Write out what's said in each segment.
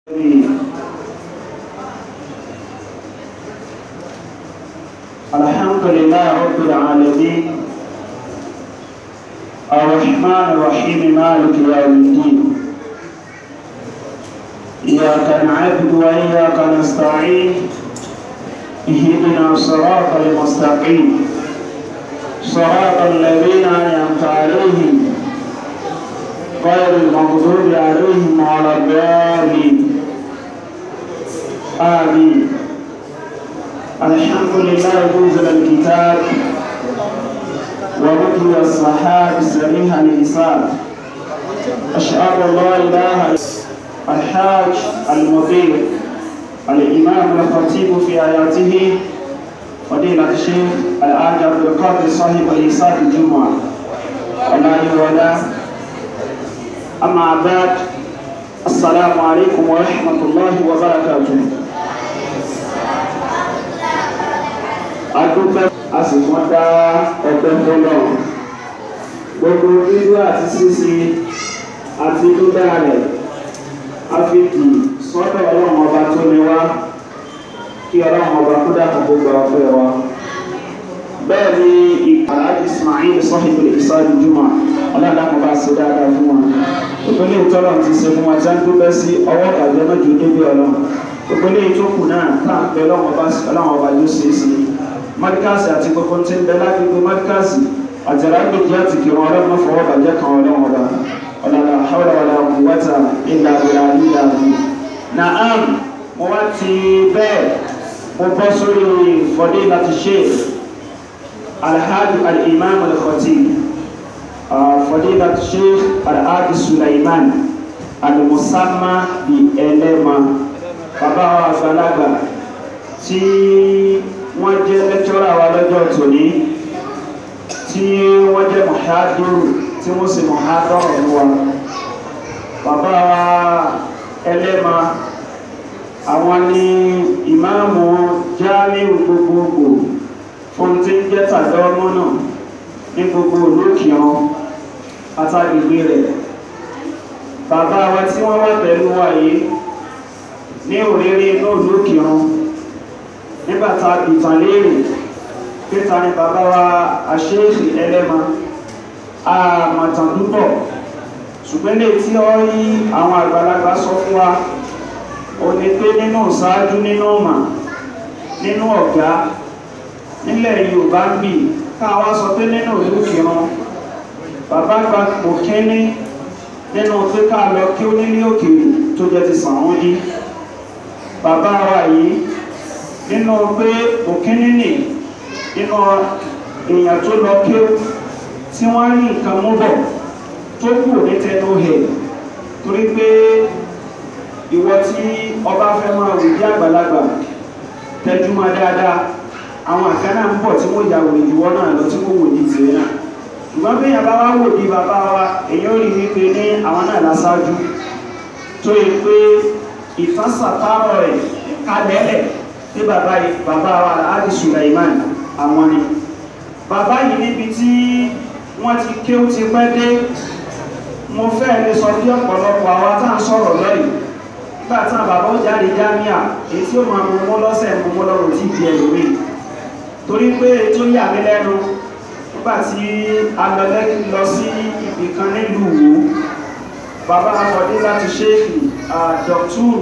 الحمد لله رب العالمين الرحمن الرحيم مالك يوم الدين إياك نعبد وإياك نستعين اهدنا الصراط المستقيم صراط الذين أنعمت عليهم غير المغضوب عليهم ولا الضالين آمين الحمد لله منزل الكتاب ومجري الصحاب سريح الإنسان أشهد أن لا إله إلا الحاج المدير الإمام الخطيب في آياته فضيلة الشيخ الحاج عبد القادر صاحب الإنسان الجمعة الله ولا أما بعد السلام عليكم ورحمة الله وبركاته adúpẹ́ a sì wọ́n dá ọpẹ́ fọlọ́ gbogbo dídú àti ṣíṣe àti dídá rẹ̀ a fi kì sọ́dọ̀ ọlọ́run ọba tó ní wá kí ọlọ́run ọba kó dàpọ̀ gbogbo ọpẹ́ wa bẹ́ẹ̀ ni ìpàdé Ismail sọ́hìbù ìsáàdì jùmọ̀ ọlọ́dàkùn bá ṣe dáadáa fún wọn ìpínlẹ̀ ìtọ́lọ̀ ti ṣe fún wọn tí wọ́n dúpẹ́ sí ọwọ́ ìbàjẹ́ mẹ́jọ débi ọlọ́run ìpínlẹ̀ ìtókù náà táà ń bẹ ọlọ́run ọba yóò ṣe é sí i mọ́díkàsì àti gbogbo tí ń bẹ lágbègbè mọ́díkàsì àti alágbèjì àti kìrọ̀ ọlọ́run náà fọwọ́ bàjẹ́ kan ọlọ́run ọba ọ̀làlà hawla wala quwwata illa billahi ìlànà. Naam mo wá ti bẹ́ẹ̀ mo bọ́ sórí fadilati Sheikh alhaji al-imam al-khatib fadilati Sheikh alhaji Sulaiman al-musamma bi ẹlẹ́mà bàbá wa àgbàlagbà tí wọ́n jẹ́ lẹ́kítọ́rà wa lọ́jọ́ tòní tí wọ́n jẹ́ mọ̀hádùrù tí wọ́n sì mọ̀hádọ́rọ̀ ní wa bàbá wa ẹlẹ́mà àwọn ní ìmáàmù jámíù gbogbogbò fún tí ń jẹ́ tàdọ́mọ́nà ní gbogbo olókìrán àtàgbègbè rẹ̀ bàbá wa tí wọ́n wà pẹ̀lú wa yìí ní òrèrè inú olókìrán nígbàtà ìtànlérè pẹ́ta ní bàbá wa àṣẹ́ẹ̀sì ẹlẹ́mà àmàtàn púpọ̀ ṣùgbọ́n lè tí ó rí àwọn àgbàlagbà sọ fún wa o ní pé nínú ṣáájú nínú ọmọ nínú ọ̀gá nílẹ̀ Yorùbá ń bì káwá sọ pé nínú ìlú kìran bàbá gba kò kíní nínú pé ká lọ kí ó nílé òkèèrè tó jẹ́ ti sàn wọ́n dí bàbá wa yìí nínú pé òkínní nì nínú èèyàn tó lọ kí tí wọ́n rí nǹkan mú bọ̀ tó kù ní tẹnu hẹ̀ torí pé ìwọ tí ọba fẹ́ máa wò bí àgbàlagbà tẹjúmọ́ dáadáa àwọn àkànnà ń bọ̀ tí wọ́n ya wò ìjùwọ́ náà lọ tí wọ́n wò ní tìrẹ náà ṣùgbọ́n bí yàrá wá wò bí bàbá wa èyí ó rí wípé ní àwọn náà lásáájú tó yẹ pé ìfásàtárọ̀ rẹ̀ kalẹ̀lẹ̀ tí bàbá bàbá wa Alhaji Sulaiman àwọn ni bàbá yìí níbi tí wọ́n ti ké ó ti pẹ́ dé mo fẹ́ lè sọ bí ọ̀pọ̀lọpọ̀ àwa tá à ń sọ̀rọ̀ lọ́yìn nígbà tí àwọn bàbá ó jáde jámíà èyí tí ó máa mú mọ́ lọ́sẹ̀ mú mọ́ lọ́rùn tí di ẹ̀lòmí torí pé tó yà mí lẹ́nu nígbà tí alọ́lẹ́ lọ sí ibì kan nílùú Ìwó bàbá afọ̀dé láti ṣéèkì dọ̀túrù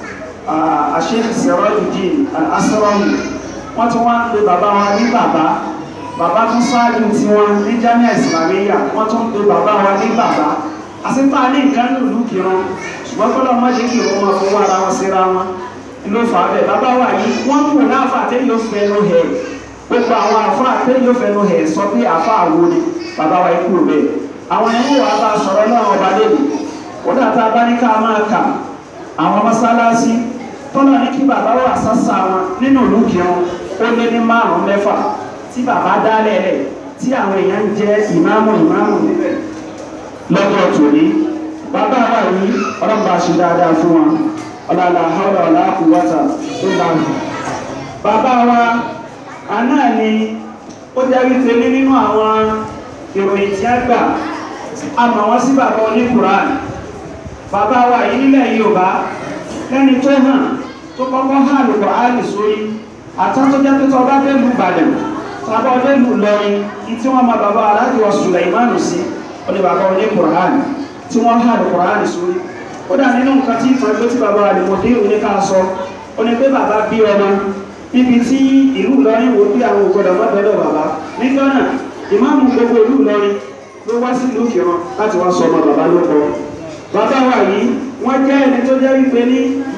àṣírí Sirajuddin al-Asrawi wọ́n tún wá ń pe bàbá wa ní bàbá bàbá tún sáájú tí wọ́n ní Jamia Islamiyya wọ́n tún pe bàbá wa ní bàbá àsìpá ní nǹkan lùlù kìran ṣùgbọ́n kọ́lọ̀ má jẹ́ kí wọ́n máa fọwọ́ ara wọn síra wọn ló fà á bẹ̀ bàbá wa yìí wọ́n kù láàfà tẹ́lẹ̀ yóò fẹnu hẹ̀ gbogbo àwọn àfà tẹ́lẹ̀ yóò fẹnu hẹ̀ sọ pé àfà àwo ni bàbá wa ikú bẹ́ẹ̀ àwọn ẹ̀mú wa bá sọ̀rọ̀ náà ọba lẹ́nu wọ́n dàtà bá ní ká máa kà àwọn mọ́sálásí tọ́lá ní kí bàbá wà sásà wọn nínú ìlú kírun ó lé ní márùn mẹ́fà tí bàbá dá lẹ́lẹ̀ tí àwọn èèyàn ń jẹ́ ìmáàmù ìmáàmù níbẹ̀ lọ́jọ́ tòní bàbá wà yìí ọlọ́pàá ṣe dáadáa fún wọn ọ̀làlà haúlà ọ̀là quwwata tó láàrú bàbá wa àná ni ó jẹ́ wípé ní nínú àwọn ìròyìn tí a gbà a mọ̀ wọ́n sí bàbá oníkùránì bàbá wa yìí nílẹ̀ Yorùbá kẹ́ni tó hàn tó kọ́kọ́ hàn lùkọ́ áàlì sórí àtàtọ́ jẹ́ pé tó ọba délùú Ìbàdàn tàbí ọdẹ́lùú Ìlọrin tí wọ́n máa bàbá aláàjì wa Sùlẹ̀mánù sí ọdẹ bàbá ọdẹ Kùránì tí wọ́n hàn Kùránì sórí ó dà nínú nǹkan tí ìtàn ẹgbẹ́ tí bàbá àdìmọ̀dé òní ká sọ ó ní pé bàbá bí ọmọ níbi tí ìlú Ìlọrin wò bí àwọn ògbọ́dọ̀ mọ́tọ́dọ̀ bàbá nígbà náà ìmáàmù gbogbo ìlú Ìlọrin ló wá sí ìlú Ìkìrun láti wá sọ ọmọ bàbá ló kọ bàbá wa yìí wọ́n jẹ́ ẹni tó jẹ́ wípé ní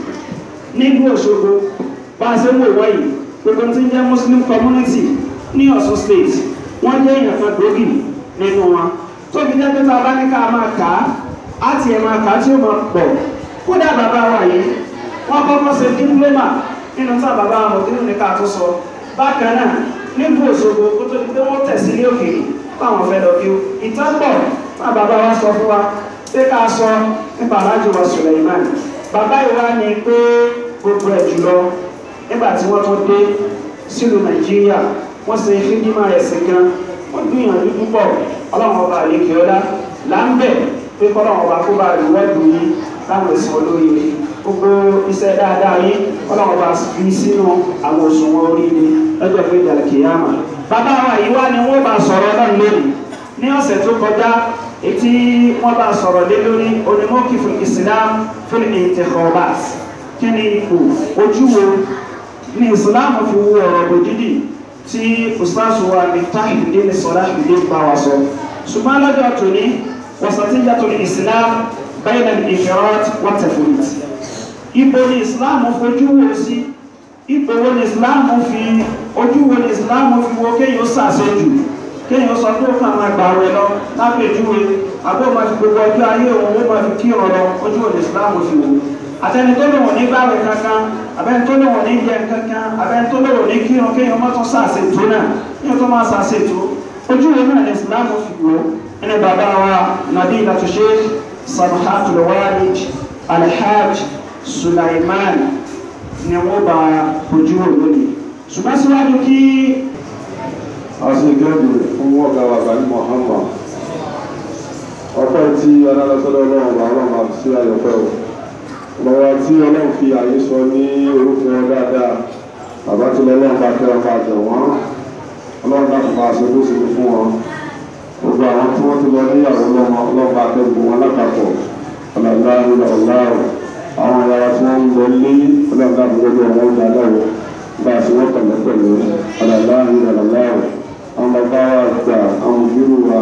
nílùú Òṣogbo bá a ṣe ń wò wọ́n yìí gbogbo tí ń jẹ́ Muslim community ní Ọ̀ṣun state wọ́n jẹ́ èèyàn kan gbòógì nínú wọn tó fi jẹ́ pé tá a bá ní ká máa kà á á tiẹ̀ máa kà á tí ó máa pọ̀ kódà bàbá wa yìí wọ́n kọ́kọ́ ṣe dípúlọ́mà nínú tá bàbá wa mọ̀tínú ní ká tó sọ bákan náà nílùú Òṣogbo kó tó di pé wọ́n tẹ̀sí ní òkèèrè fáwọn fẹ́ lọ bí ó ìtọ́pọ̀ tá bàbá wa sọ fún wa pé ká sọ nípa aláàjì wa Suleiman bàbá ìwá ni pé gbogbo ẹ̀ jùlọ nígbà tí wọ́n tó dé sílùú Nàìjíríà wọ́n ṣe fídímà ẹ̀sìn gan wọ́n gbìyànjú púpọ̀ ọlọ́run ọba àlekè ọlá là ń bẹ̀ pé kọ́lọ́run ọba kó bá rí wẹ́ẹ̀dù yín láwọn èsì olóríire gbogbo iṣẹ́ dáadáa yín kọ́lọ́run ọba fi sínú àwọn òṣùwọ̀n oríire lọ́jọ́ pé ìdàlẹ̀ kìyàmà. bàbá wa yìí wá ni wọ́n bá sọ̀rọ̀ náà lónìí ní ọ̀sẹ̀ tó kọjá etí wọ́n bá sọ̀rọ̀ lé lórí onímọ̀kì fún Islam fún intikhabat kí ni ipò ojú wo ní Islam fi wo ọ̀rọ̀ bòjìdì tí ustaz wa Miftahudeen Salahuddin bá wa sọ ṣùgbọ́n lọ́jọ́ tòní wasatiyyatul Islam bayna al-ifrat wa tafrit ibo ni Islam fojú wo sí ibo wo ni Islam fi ojú wo ni Islam fi wo kéèyàn sàṣejù kéèyàn sọ pé ó kàn máa gbà rẹ lọ lápèjúwe àbọ̀ máa fi gbogbo ọjọ́ ayé òun ó máa fi kí ọ̀rọ̀ ojú wo ni Islam fi wò àtẹni tó lòun ní gbàwẹ̀ kankan abẹ́ni tó lòun ní jẹ kankan abẹ́ni tó lòun ní kírun kéèyàn mọ́tò sàṣètò náà kéèyàn tó máa sàṣètò ojú wo náà ní Islam fi wò ẹni bàbá wa Nadilatu Sheikh Samhatul Walid Alhaj Sulaiman ni wọ́n bá ojú wò lónìí ṣùgbọ́n síwájú kí aṣèkéde fún ọ̀gá wa gani Muhammad ọpẹ́ tí ọlọ́lọ́sọ́dọ̀ ọlọ́run bá ọlọ́run máa sí àyọ̀pẹ́ o lọ́wọ́ tí ọlọ́run fi àyè sọ ní orúkọ dáadáa bàbá tí ọlọ́run bá tẹ́ ọba àjọ wọn ọlọ́run dàpọ̀ máa ṣe bó ṣe fún wọn gbogbo àwọn tí wọ́n ti lọ níyàwó lọ́mọ ọlọ́run bá tẹ́ gbogbo wọn lápapọ̀ ọ̀làlá ọ̀làláwọ̀ àwọn ìyára tí wọ́n ń lọ lé ọlọ́run dàpọ̀ gbogbo àwọn ọjà lọ́wọ́ bá a ṣe wọ́n pẹ̀lẹ́pẹ̀lẹ́ ọ̀làlá ọ̀làláwọ̀ àwọn bàbá wa gbà àwọn òbírù wa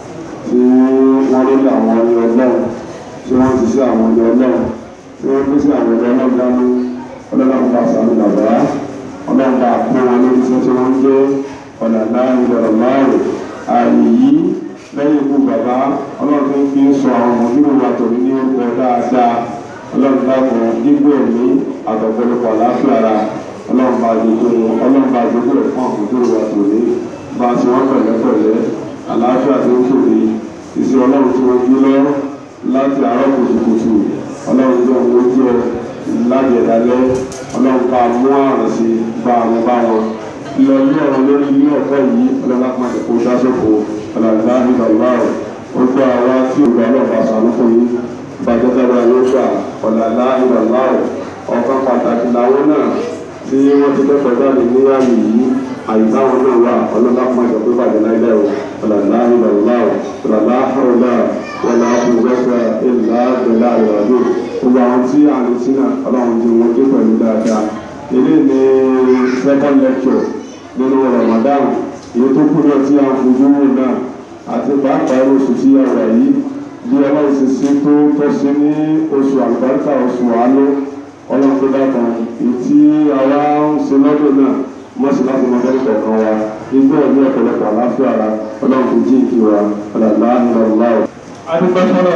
tí wọ́n lórí àwọn ọ̀nì ọlọ́run tí wọ́n ti sí àwọn ọ̀nì ọlọ́run tí wọ́n gbé sí àwọn ọ̀nì ọlọ́run dání ọlọ́run bá sàmì bàbá ọlọ́run bá pé wọn lórí tí wọ́n ń gbé ọ̀nà láàrin ọ̀rọ̀ márùn ààyè yìí lẹ́yìn ikú bàbá ọlọ́run tó ń fi sọ àwọn òbírù wa tòní ní orúkọ dáadáa ọlọ́run dákun dígbò ní àtọ̀pọ̀lọpọ̀ àláfíà ara ọlọ́run bá gbogbo ọlọ́run bá gbogbo ẹ̀ fún àwọn òbírù wa tòní bá a ti wọ́n pẹ̀lẹ́pẹ̀lẹ́ àlàáfíà tó ń tòbi ìsìn ọlọ́run tí wọ́n gbé lọ láti àárọ̀ kùtùkùtù ọlọ́run tó ń lójú ẹ láti ẹ̀dálẹ́ ọlọ́run bá mú àrùn sí bá àwọn bá wọn lọ ní ọ̀rọ̀ lórí ilé ẹ̀kọ́ yìí ọlọ́run lápá ẹ̀kọ́ sásòfò ọ̀làdá ìdàgbà rẹ̀ ó gbọ́ àwa tí ògbà ọlọ́run bá sànú fún yín bàjẹ́ tábà yóò gbà ọ̀làdá ìdàgbà rẹ̀ ọ̀kan pàtàkì làwọn náà tí wọ́n ti kẹ́kọ̀ọ́ jáde ní àyè yìí àyíkáwọn náà wà ọlọ́lá fún ẹ̀jọ̀ pé bàjẹ́ láìlẹ́ o ọ̀làlá ìlọ̀lá o ọ̀làlá àrọ̀lá wọlá àbúgbẹ́sà ìlà bẹ̀lá ìrọ̀lú gbogbo àwọn tí a lè sí náà ọlọ́run ti wọ́n dé pẹ̀lú dáadáa ilé ní second lecture nínú Ramadan èyí tó kú náà tí a ń fojú wò náà àti pàápàá irú oṣù tí a wà yìí bí ọlọ́run ti sí tó tọ́ sí ní oṣù àlùbáríkà oṣù àánú ọlọ́run tó dákan èyí tí àwa ń ṣe lọ́dún náà mọ́sí láti mọ bẹ́ẹ̀ kọ̀ọ̀kan wa igbó ẹ̀mí ọ̀pọ̀lọpọ̀ àláfíà ara ọlọ́run kò jí ìkí wa ọ̀làlá ìrọ̀lá o. adúgbò fọlọ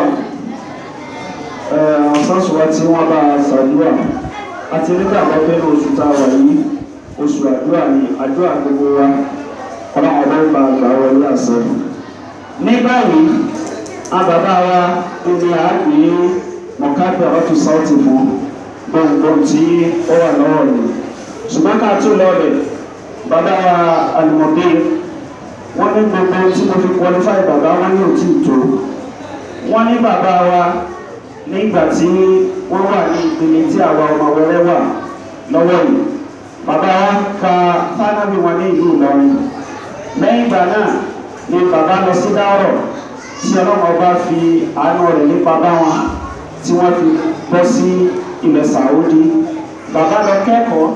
àwọn sásùwà tí wọn bá ṣàdúrà àti nígbà wọn pé ní oṣù tá a wà yìí oṣù àdúrà ni àdúrà gbogbo wa ọlọ́run ọba ń ba àgbà wọlé àṣẹ. ní báyìí a bàbá wa ní àgbè mọ̀kábẹ̀ ọ̀tún sáùtì fún gbogbo tí ó wà lọ́wọ́ ni ṣùgbọ́n ká tó lọ rẹ̀ bàbá wa àlùmọ̀dé wọ́n ní gbogbo tí mo fi qualify bàbá wọn ní òtí tó wọ́n ní bàbá wa nígbà tí wọ́n wà ní ìpele tí àwa ọmọ wẹrẹ wà lọ́wọ́ yìí bàbá wa ka fánábì wọn ní ìlú Ìlọrin lẹ́yìn ìgbà náà ni bàbá lọ sí dáwọ̀ tí ọlọ́mọ bá fi àánú rẹ̀ nípa bá wọn tí wọ́n fi bọ́ sí ilẹ̀ Saudi bàbá lọ kẹ́kọ̀ọ́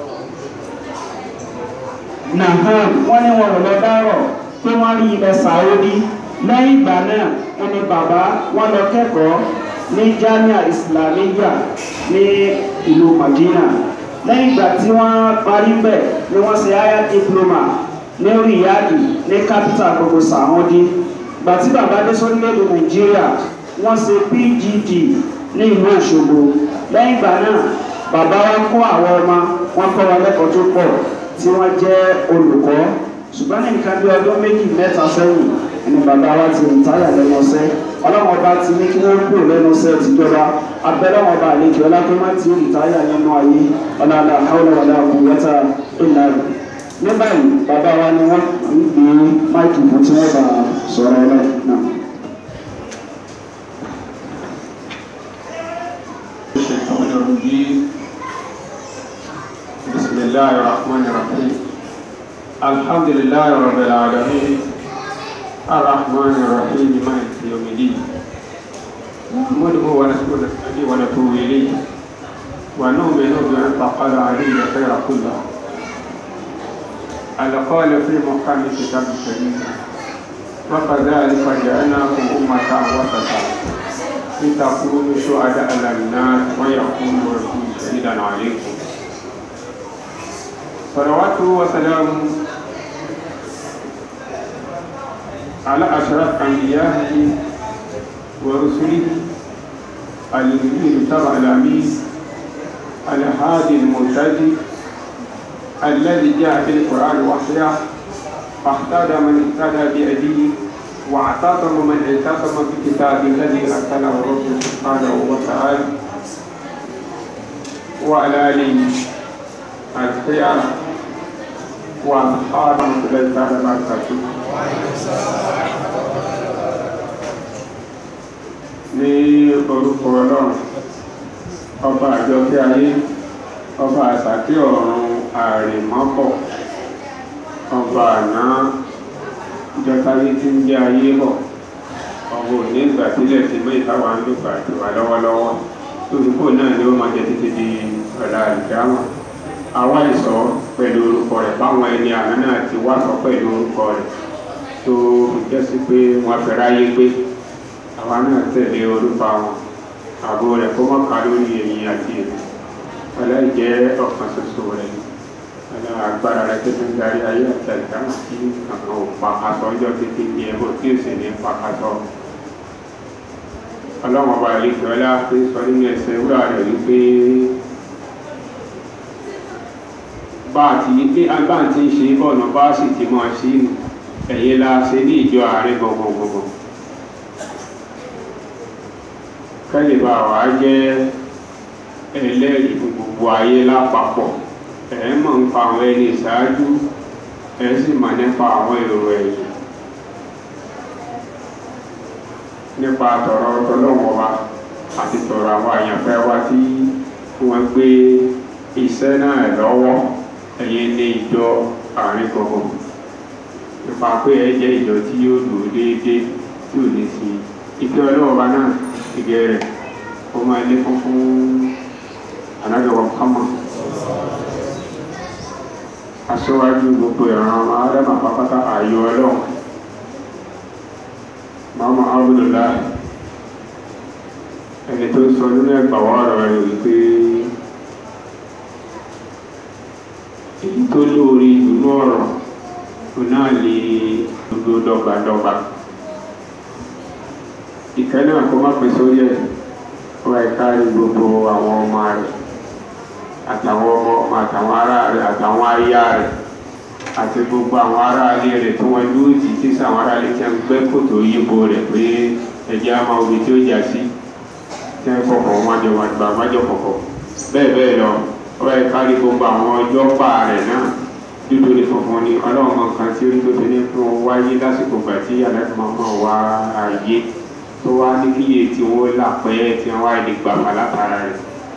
naham wọ́n ní wọn ò lọ dárọ̀ pé wọ́n rí ilẹ̀ Saudi lẹ́yìn ìgbà náà wọ́n ní bàbá wọn lọ kẹ́kọ̀ọ́ ní Jamia Islamiyya ní ìlú Madina lẹ́yìn ìgbà tí wọ́n parí bẹ̀ ni wọ́n ṣe higher diploma ní Riyadh ní capital gbogbo Saudi ìgbà tí bàbá dé sórílẹ̀-èdè Nàìjíríà wọ́n ṣe PGD ní ìlú Òṣogbo lẹ́yìn ìgbà náà bàbá wa kọ́ àwọn ọmọ wọn kọ́ wọn lẹ́kọ̀ọ́ tó pọ̀ tí wọ́n jẹ́ olùkọ́ ṣùgbọ́n ní nǹkan bí ọdún méjì mẹ́ta sẹ́yìn ẹni bàbá wa ti rìtáyà lẹ́nu ọ̀sẹ̀ ọlọ́wọ́n ọba ti ní kí wọ́n kúrò lẹ́nu ọ̀sẹ̀ tìjọba abẹ́lẹ́wọ̀n ọba àlejò ọlápẹ́ má ti rìtáyà nínú ayé ọ̀làlà àwọn ọ̀là àbúwẹ́ta ìlà rẹ̀ ní báyìí bàbá wa ni wọ́n ń gbé máìkì fún tí wọ́n bá sọ̀rọ̀ ọlọ́ọ̀ náà. الشيطان الرجيم بسم الله الرحمن الرحيم الحمد لله رب العالمين الرحمن الرحيم مالك يوم الدين نحمده ونستعينه ونتوب اليه ونؤمن بان فقد عليه الخير كله القال في محكم كتاب الكريم وكذلك جعلناكم امه وسطا لتكونوا شهداء على الناس ويكون الرسول شهيدا عليكم صلوات وسلام على أشرف أنبيائه ورسله الذين تبع الأمين الهادي المرتدي الذي جاء في القرآن وحيه فاهتدى من اهتدى بأبيه واعتصم من اعتصم بكتاب الذي ارسله الرب سبحانه وتعالى وعلى اله الخيار واصحاب رسول الله تعالى وبركاته ní orúkọ ọlọ́run ọba àjọkẹ́ ayé ọba àsàkí ọ̀run àrèmọ́pọ̀ ọba àná ìjọba yìí ti ń jẹ ayé bọ̀ ọmọ òní ìgbà sílẹ̀ tí mọ́ ìtawà ń lùgbà tó wà lọ́wọ́lọ́wọ́ lórúkọ náà ni ó máa jẹ títí di ọ̀la ìdáhùn àwa ìsọ pẹ̀lú orúkọ rẹ̀ báwọn ẹni àná náà ti wá sọ pẹ̀lú orúkọ rẹ̀ tó jẹ́ sí pé wọ́n fẹ́ ráyé pé àwa náà tẹ̀lé orúkọ àwọn àbò rẹ̀ kó mọ̀ ká lórí ẹ̀yìn àti èmi ọlọ́ìjẹ́ ọ̀kan ṣoṣo rẹ̀ ni agbára rẹ tó ń darí ayé àti àìdáhùn sí àwọn òpàkàtọ ọjọ́ títí di ẹbọ tí ó sì ní pàkàtọ ọlọ́run ọba àlejò ọlá pé sọ nínú ẹsẹ̀ wúrà rẹ̀ wípé bá a ti pé bá a ti ń ṣe bọ́ọ̀nà bá a sì ti mọ̀ sí ẹ̀yẹ la ṣe ní ìjọ ààrẹ gbọ̀ngbọ̀ngbọ̀n kẹ́lẹ̀ bá wa jẹ́ ẹlẹ́rìí fún gbogbo ayé lápapọ̀ ẹ̀ mọ̀ ń pa àwọn ẹni ìṣáájú ẹ̀ sì mọ̀ nípa àwọn èrò ẹ̀yìn nípa tọ̀rọ̀ tọ́lọ́wọ́ wa àti tọ̀rọ̀ àwọn àyànfẹ́ wa tí wọ́n gbé iṣẹ́ náà lọ́wọ́ ẹ̀yẹ ní ìjọ àárín gbogbo nípa pé ẹ jẹ́ ìjọ tí yóò lò déédéé tí ò ní sí ìfẹ́ ọlọ́wọ́ náà ìgẹ̀ rẹ̀ ó máa lé fún fún anájọwọ́ Muhammad aṣíwájú gbogbo ìran ọmọ adama pápátá ààyò ọlọ́run mama abdullahi ẹni tó sọ nínú ẹgbàwọ́ ọ̀rọ̀ rẹ̀ wípé èyí tó lóore ìdùnnú ọ̀rọ̀ tó náà lè dúdú dọ́gbadọ́gba ìkẹ́ náà kó má pín sórí ẹ̀ wọ́n ẹ̀ka rí gbogbo àwọn ọmọ rẹ̀ àtàwọn ọmọ ọmọ àtàwọn ará rẹ̀ àtàwọn aya rẹ̀ àti gbogbo àwọn ará ilé rẹ̀ tí wọ́n dúró tì tí sàwọn ará ilé tí wọ́n gbẹ́ kòtò yíbo rẹ̀ pé ẹ̀jẹ̀ á máa omi tí ó jà sí tí wọ́n kọ̀kọ̀ wájọ wàgbà wájọ kọ̀kọ̀ bẹ́ẹ̀ bẹ́ẹ̀ lọ wọ́n ẹ̀ka rí gbogbo àwọn ọjọ́ pa rẹ̀ náà dúdú ní funfun ni ọlọ́run kan tí ó ní tó fi ní fún wáyé lásìkò gbà tí àlẹ́kùnmọ́ wá ayé tó wá ní kíyè tí wọ́n là pẹ́ tí wọ́n wá lè gbà wá látara rẹ̀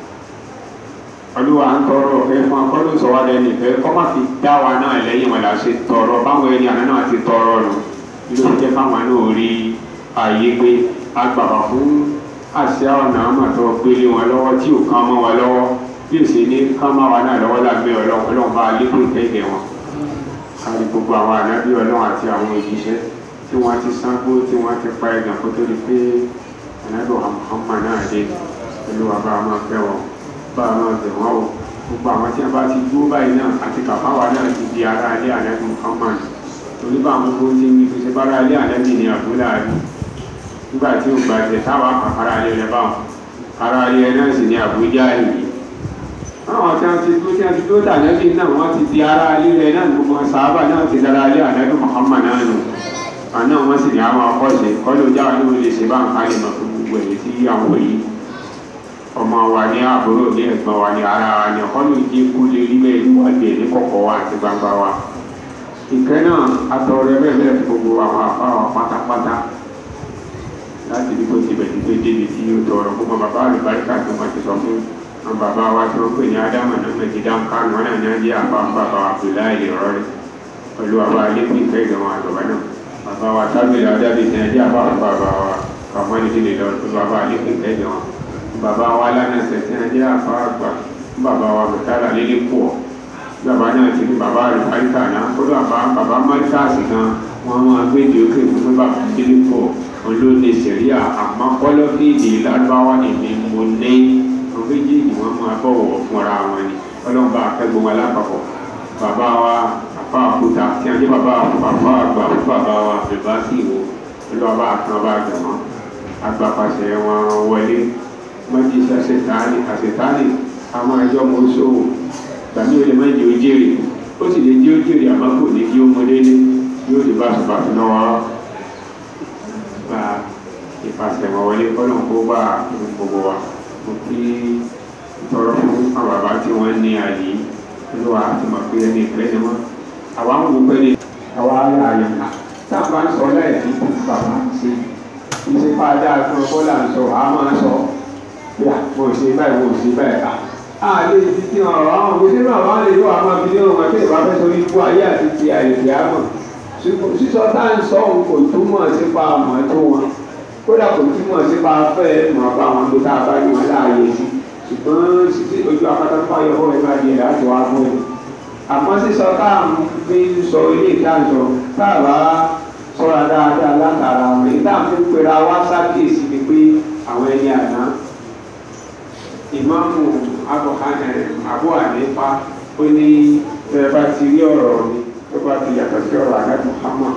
olúwa ń tọrọ ọ̀fẹ́ fún akọ́lù sọ wá lẹ́nu ìfẹ́ kọ́ má fi dá wa náà lẹ́yìn wọn là ṣe tọrọ báwọn ẹni àná náà ti tọrọ nù ló jẹ́ káwọn náà rí ààyè pé agbàbà fún àṣà ọ̀nà àmọ̀tọ́ gbélé wọn lọ́wọ́ tí ò kán mọ́ wọn lọ́wọ́ bí ó ṣe ní kán mọ́ wa náà lọ́wọ́ lágbẹ́ ọlọ́run ọlọ́run bá lékún ìtẹ́gẹ̀ wọn kárí gbogbo àwọn ànábì ọlọ́run àti àwọn òjíṣẹ́ tí wọ́n ti sáńgbó tí wọ́n ti pa ẹ̀gàn kó tó di pé ànábì Muhammad náà dé olúwa bá a máa fẹ́ wọn bá a máa bẹ̀ wọ́n o gbogbo àwọn tí wọ́n bá ti dúró báyìí náà àti kàfáwá náà ti di ara ilé ànábì Muhammad torí bá àwọn gbogbo ti ń wí fi ṣe bára ilé ànábì ní àbúlé àbí nígbà tí ó gba ẹsẹ̀ táwa àkàrà ilé rẹ̀ báwọn ara ilé náà sì ní àbújá yìí àwọn tí wọ́n ti dúró tí wọ́n ti dúró tà ànábì náà wọ́n ti di ara ilé rẹ̀ náà gbogbo sàábà náà ti dára ilé ànábì Muhammad náà nù àná wọ́n sì ní àwọn akọ́ṣe kọ́lé ojú àwọn oníwèé lè ṣe bá nǹkan lè mọ̀ fún gbogbo èyí tí àwọn èyí ọmọ wa ní àbúrò ní ẹ̀gbọ́n wa ní ara wa ní ọkọ́lù ìdí kú lè rí bẹ́ẹ̀ níwájú ẹ̀ ní kọ̀kọ̀ wa àti gbangba wa ìkẹ́ náà atọrẹ bẹ́ẹ̀ bẹ́ẹ̀ fún gbogbo àwọn afáwọn pátápátá láti ní kó ti bẹ̀ títí débi tí ó tọrọ gbogbo bàbá àlùbáríkà tó máa ti sọ fún àwọn bàbá wa tí wọ́n pè ní ádámà náà méjì dáhùn kánú wọn náà ní ajé àbá bàbá Abdullahi lè rọrí pẹ̀lú bàbá alẹ́kùn ìfẹ́ ìgbẹ̀wọ̀n àgbàbá náà bàbá wa tábìlì adábì ní ajé àbá bàbá wa kàmọ́ni tí lè lọ pẹ̀lú bàbá alẹ́kùn ìfẹ́ ìgbẹ̀wọ̀n bàbá wa lánàṣẹ tí ajé àbá àgbà bàbá wa mẹ́tàlá lélẹ́ pọ̀ bàbá náà ti ní bàbá àlùbáríkà náà kó bàbá bàbá mọ́ríkàsì kan wọ́n máa gbé ìdí òkè fún bàbá lélẹ́ pọ̀ olóòlè sẹ̀ríà àmọ́ kọ́lọ́fíìdì lárúbáwá èmi mo ní àwọn méjèèjì wọ́n máa bọ̀wọ̀ fúnra wọn ni ọlọ́mọba akẹ́gbọ́n wa lápapọ̀ bàbá wa àfa àkúta tí a jẹ́ bàbá àfa àgbà fún bàbá wa bèbá sí ìwò olúwàbá àtàn bá jẹ̀mọ́ agbapàṣẹ wọn wọlé mọ́jì sàṣetánì àṣetánì àwọn ẹjọ́ mọ sówò tàbí olè mọ́jì ó jèrè ó sì lè jẹ́ ó jèrè àmọ́ kò ní kí ó mọ délé yóò lè bá ṣùgbọ́n lọ́wọ́ gba ìfàsẹ̀wọ̀n wọlé kọ́nà kó bá gbogbo wa mo kí tọrọ fún àwọn bàbá tí wọ́n ní àyè olúwa ti mọ̀ pé ẹni ìpẹ́ ni wọ́n àwa ń wò pé ní àwa ará ayọ̀ ká tá a bá ń sọ láìsí kí bàbá ṣe ìṣe fàájà fún ọkọ là ń sọ àá máa sọ bí a mo ṣe báyìí mo ṣe báyìí ká a lè fi ti hàn ọ̀rọ̀ àwọn òṣèlú àwọn lè lọ àwọn abidjan wọn tí ìbá fẹ́ sórí ikú ayé àti ti àìsí àmọ̀ sísọ tá à ń sọ òun kò túmọ̀ sípa àmọ́ tó wọn kódà kò túmọ̀ sípa fẹ́ mọ̀ bá wọn tó tá a bá ní wọn láàyè sí ṣùgbọ́n títí ojú akátá fáyọ̀ fún ẹ̀ka díẹ̀ láti wá fún ẹ̀. àmọ́ sísọ tá à ń fi sọ ilé ìdájọ tá a bá sọ́ra dáadáa látara àwọn èyí tá à ń fi pera wá sákèsí ni pé àwọn ẹni àná ìmáàmù Abu Hanifa ó ní ẹ bá ti rí ọ̀rọ̀ mi tó bá ti yàtọ̀ sí ọ̀rọ̀ àná Muhammad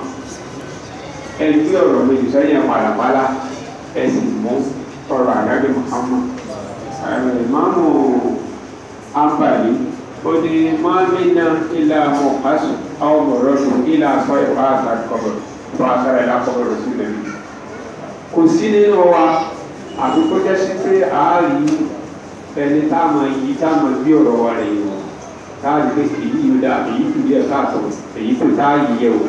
ẹni tí ọ̀rọ̀ mi jù sẹ́yìn pàlàpàlà ẹ sì mú ọ̀rọ̀ àná Muhammad ìmáàmù àǹfààní ó ní mọ́mínà ilà mọ̀kásù àwọn mọ̀rọ́dù ilà sọ ìfà àtàkọ̀bọ̀ tó àṣàrà ìlà kọ̀bọ̀rọ̀ sí lẹ́nu. kò sí nínú wa àbí kó jẹ́ sí pé àárí ẹni táwọn yìí táwọn bí ọ̀rọ̀ wa rẹ̀ yìí táàrí pé èyí yóò dá èyí kù díẹ̀ káàtó èyí kù táàyè yẹ o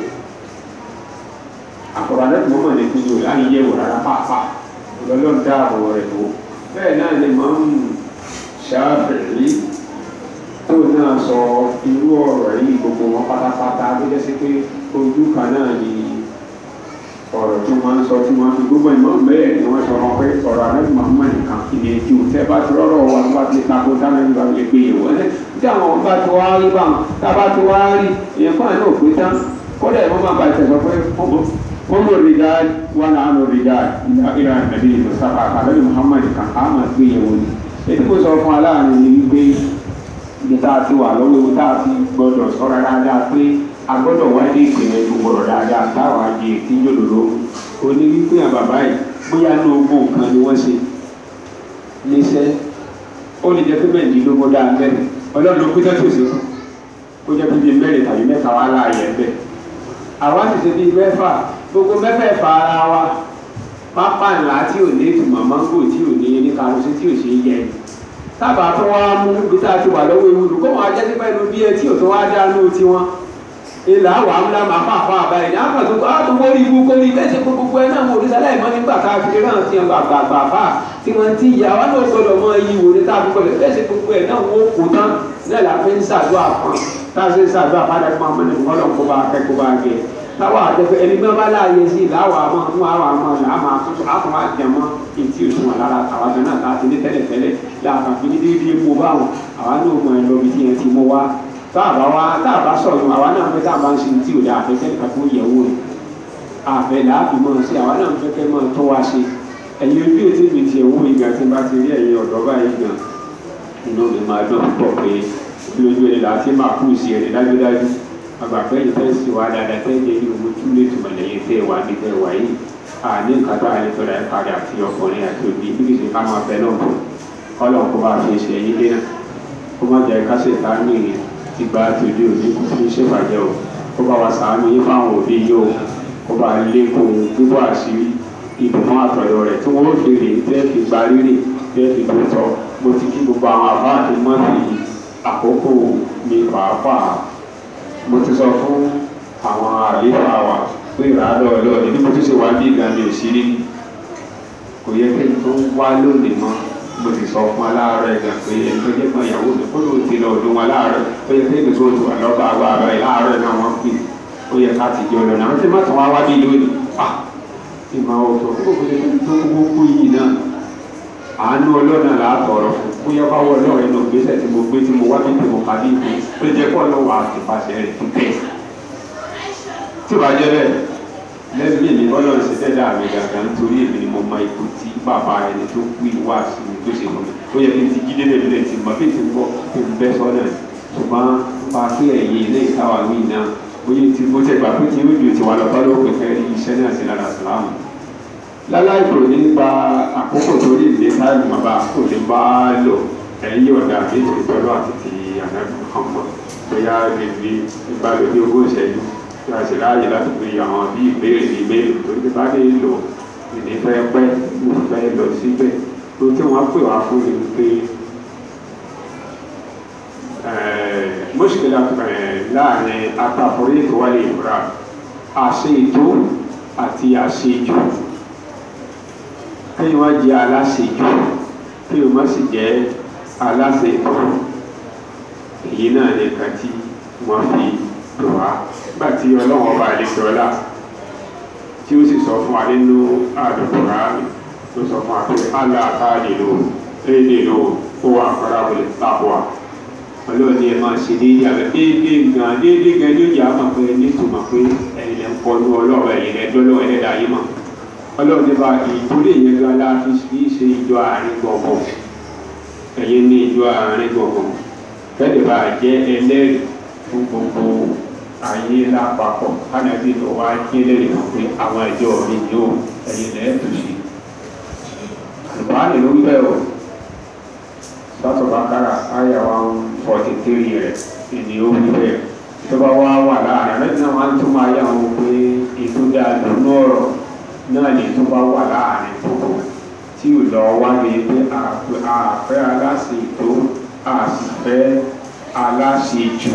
àkọ́rọ̀ alẹ́ tó mọ̀ ní kí ni o láyé yẹ o rárá pàápàá ìrọ̀lọ́run dáàbò rẹ̀ tó bẹ́ẹ̀ náà ni mọ̀ ń ṣàfẹ̀rí tó náà sọ irú ọ̀rọ̀ yìí gbogbo wọn pátápátá tó jẹ́ sí pé ojú kan náà ni ọ̀rọ̀ tí wọ́n ń sọ tí wọ́n fi gbogbo ìmọ̀ bẹ́ẹ̀ ni wọ́n sọ wọn pé ọ̀rọ̀ anábì Muhammad nìkan ìdí ètí ò tẹ́ bá ti rọ́rọ̀ wọn bá ti tako dáná nígbà lè gbé yẹ̀wò ẹ̀ tí àwọn bá ti wá rí báwọn tá a bá ti wá rí ìyẹn fún àná òpin tán kódà ìmọ̀ máa bá ìtẹ̀sọ pé wọ́n lò rí dáa wọn náà lò rí dáa ìlà nàbí Mustafa anábì Muhammad nìkan á máa gbé yẹ̀wò ni ètí mo sọ fún aláàánú ni wípé ibi tá a ti wà lọ́wọ́ ewu tá a ti gbọ́dọ̀ sọ́ra dáadáa pé a gbọ́dọ̀ wá ní ìpínlẹ̀ tó gbọ́dọ̀ dáadáa táwa di ètí yòlòló o ní wípé àwọn bàbá yìí bóyá ní ogún kan ni wọ́n ṣe níṣẹ́ ó lè jẹ́ pé mẹ́rìndínlógún dáa mẹ́rin ọlọ́run ló pété tó ṣe fún ó jẹ́ pé bíi mẹ́rin tàbí mẹ́ta wá láàyè ẹ̀bẹ̀ àwa sì ṣe bíi mẹ́fà gbogbo mẹ́fẹ̀ẹ̀fà ara wa pápá ńlá tí ò ní ìtumọ̀ mángò tí ò ní ní karosí tí ò ṣe é yẹ tábà tó wá mú ibi tá a ti wà lọ́wọ́ ewu olùkọ́ wọn ajẹ́ nípa inú bí ẹ tí ò tó wá dánú tiwọn ilà wà á múlá máa fà fà àbáyé ní àpàtó àtò wọlé ibú kó ní bẹ́ẹ̀ ṣe pé gbogbo ẹ̀ náà wò ní sálẹ̀ mọ́ nígbà tá a fi rán ti hàn gbàgbà gbà fà tí wọ́n ti yà wá náà gbọ́dọ̀ mọ iyì wò ní tá a fi gbọ́dọ̀ bẹ́ẹ̀ ṣe gbogbo ẹ̀ náà wọ́n kó tán náà la fi ń ṣàdúrà fún tá a ṣe ń ṣàdúrà fádà fún ọmọ nìkan lọ́n kó bá kẹ́kọ̀ọ́ bá gẹ̀ táwa àtẹ̀fẹ́ ẹni gbọ́n bá láàyè sí làwọn àmọ́ fún àwọn àmọ́ làwọn àtúntò àtúntò àjẹmọ́ ìtì òṣùwọ̀n lára àwọn àgbẹ̀ náà láti ní tẹ́lẹ̀tẹ́lẹ̀ láàkàn fi ní dídí mú báwọn àwọn náà mọ ẹ lọ bí tí yẹn ti mú wá táàbà wá táàbà sọ̀rọ̀ àwa náà fẹ́ táàbà ń ṣe tí ò dáa afẹ́fẹ́ nìkan tó yẹ̀ wò rẹ̀ àfẹ́ làáfi mọ̀ sí àwa náà fẹ́ fẹ́ mọ̀ tó wá ṣe ẹ̀yin ojú ètò mi ti ẹ̀wọ́ ìgbà tí n bá ti rí ẹ̀yin ọ̀dọ́ báyìí gan inú mi máa dùn pọ̀ pé lójú ẹni láti máa kú sí ẹni dájúdájú àgbàfẹ́ yìí fẹ́ sí wa dáadáa tẹ́ jẹ́ ní owó tún lè tùmọ̀ lẹ́yìn tẹ́ wà ní tẹ́ wà yìí àní nǹkan tó àyè tọ́ra ẹ̀ kárí àti ọkùnrin àti òbí bí kìí ṣe ká máa fẹ́ náà bọ̀ kọ́lọ̀ kó bá fi ṣe ẹ̀yìn dé náà kó má jẹ́ ká ṣe ìta ní ìrìn ti gba tòde òní kò fi ṣe bàjẹ́ o kó bá wa sàánú yín fáwọn òbí yìí o kó bá lékun bíbọ̀ àṣírí ìbùkún àtọ̀yọ̀ rẹ̀ tí wọ́n fi rè tẹ́ fi gba rírì tẹ́ fi tó tọ́ mo ti kí gbogbo àwọn àbáàdé mọ́tì àkókò mi pàápàá mo ti sọ fún àwọn àléfà wa pé ìrànlọ́ ọlọ́ọ̀ni bí mo ti ṣe wá bí ìgbà mi ò sí rí kò yẹ kí n tó wá lónìí mọ́ mo ti sọ fún aláàárọ̀ ẹ̀gà pé ẹni tó jẹ́ fún ìyàwó mi kó ló ti lọ ọdún wọn láàárọ̀ ó yẹ kí èmi tó ti wà lọ́ba agbára ẹ̀ láàárọ̀ náà wọ́n pè ó yẹ ká ti jọ lọ́nà àwọn tí má tún wá wá bí lónìí à ìmọ̀ ọ̀tọ̀ kó kò lè tó gbogbo yìí náà àánú ọlọ́nà làátọ̀rọ̀ fún kó yẹ bá wọ ọlọ́run ẹnu gbèsè tí mo gbé tí mo wá bí tí mo kàdí ìpè ó jẹ́ kó ọlọ́wọ́ àtìpàṣẹ rẹ̀ ti tẹ̀ tí ò bá jẹ́ bẹ́ẹ̀ lẹ́nu mi ọlọ́run ṣe fẹ́ dà mí gàgà nítorí èmi ni mo mọ ipò tí bàbá ẹni tó kú ìwà sí mi tó ṣe fún mi ó yẹ kí n ti jí délé mi lè ti mọ bí n ti gbọ́ kí n bẹ́ sọ́nà ṣùgbọ́n pa kí ẹ̀yìn ilé ìtawà wí náà bóyá ti bó tẹ gbà pé kí ó ju tiwa lọ bá ló pè fẹ́ rí iṣẹ́ náà sí lára sàlámù. láláì kò ní gba àkókò torí ìdílé táìmù bàbá kò ní bá lò ẹ̀yìn ọ̀dà méjì pẹ̀lú àti ti ànágbọ̀n kan mọ́ bóyá lè fi ìbálòpọ̀ ogún ìṣẹ́jú tí a sì láàyè láti fi àwọn bí ìbéèrè ní ìbéèrè tó ti bá lè lò ìní fẹ́ pẹ́ mo fẹ́ lọ síbẹ̀ tó tí wọ́n pè wá fún mi pé mọ́ṣíkìlá láàrin àtàforí ìkọwálé ìfura àṣe ètò àti àṣejù kí wọ́n jẹ́ aláṣejù kí wọ́n sì jẹ́ aláṣe ètò èyí náà nìkan tí wọ́n fi lò wá nígbà tí ọlọ́run ọba àlejò ọlá tí ó sì sọ fún wa nínú àdùnkù ráàmì tó sọ fún wa pé allah àtàlè lò éèdè lò ó wà farabalẹ̀ lápò ọlọ́run ni ẹ máa ṣe déédé àbẹ déédé gan déédé gan ní òjì àmọ̀ pé nítumọ̀ pé ẹ̀yin lẹ́ ń kọlu ọlọ́run ẹ̀yin lẹ́ dọ́lọ́ ẹlẹ́dàá yìí mọ̀ ọlọ́run ní bá ìtúlẹ̀ yẹn gan láti fi ṣe ìjọ àárín gbọ̀ngàn ẹ̀yin ní ìjọ àárín gbọ̀ngàn kẹ́lẹ́ bá jẹ́ ẹlẹ́rìí fún gbogbo ayé lápapọ̀ kánàbí lọ wá jẹ́ lẹ́rìí kan pé àwọn ẹjọ́ mi yóò ẹ̀yin lẹ́ẹ̀ tó ṣe àlùbáàlì ló ń bẹ̀ ọ́ sọ́tọ̀ bàkàrà àyà one forty three rẹ̀ ìní ó wí bẹ́ẹ̀ tó bá wá wà láàrin rẹ̀ náà wọ́n tún máa yà wọ́n pé ètò dáadọ́ lọ́rọ̀ náà lè tó bá wà láàrin gbogbo tí ò lọ wá ní pé àfẹ́ aláṣẹ ètò àṣìfẹ́ aláṣẹ jù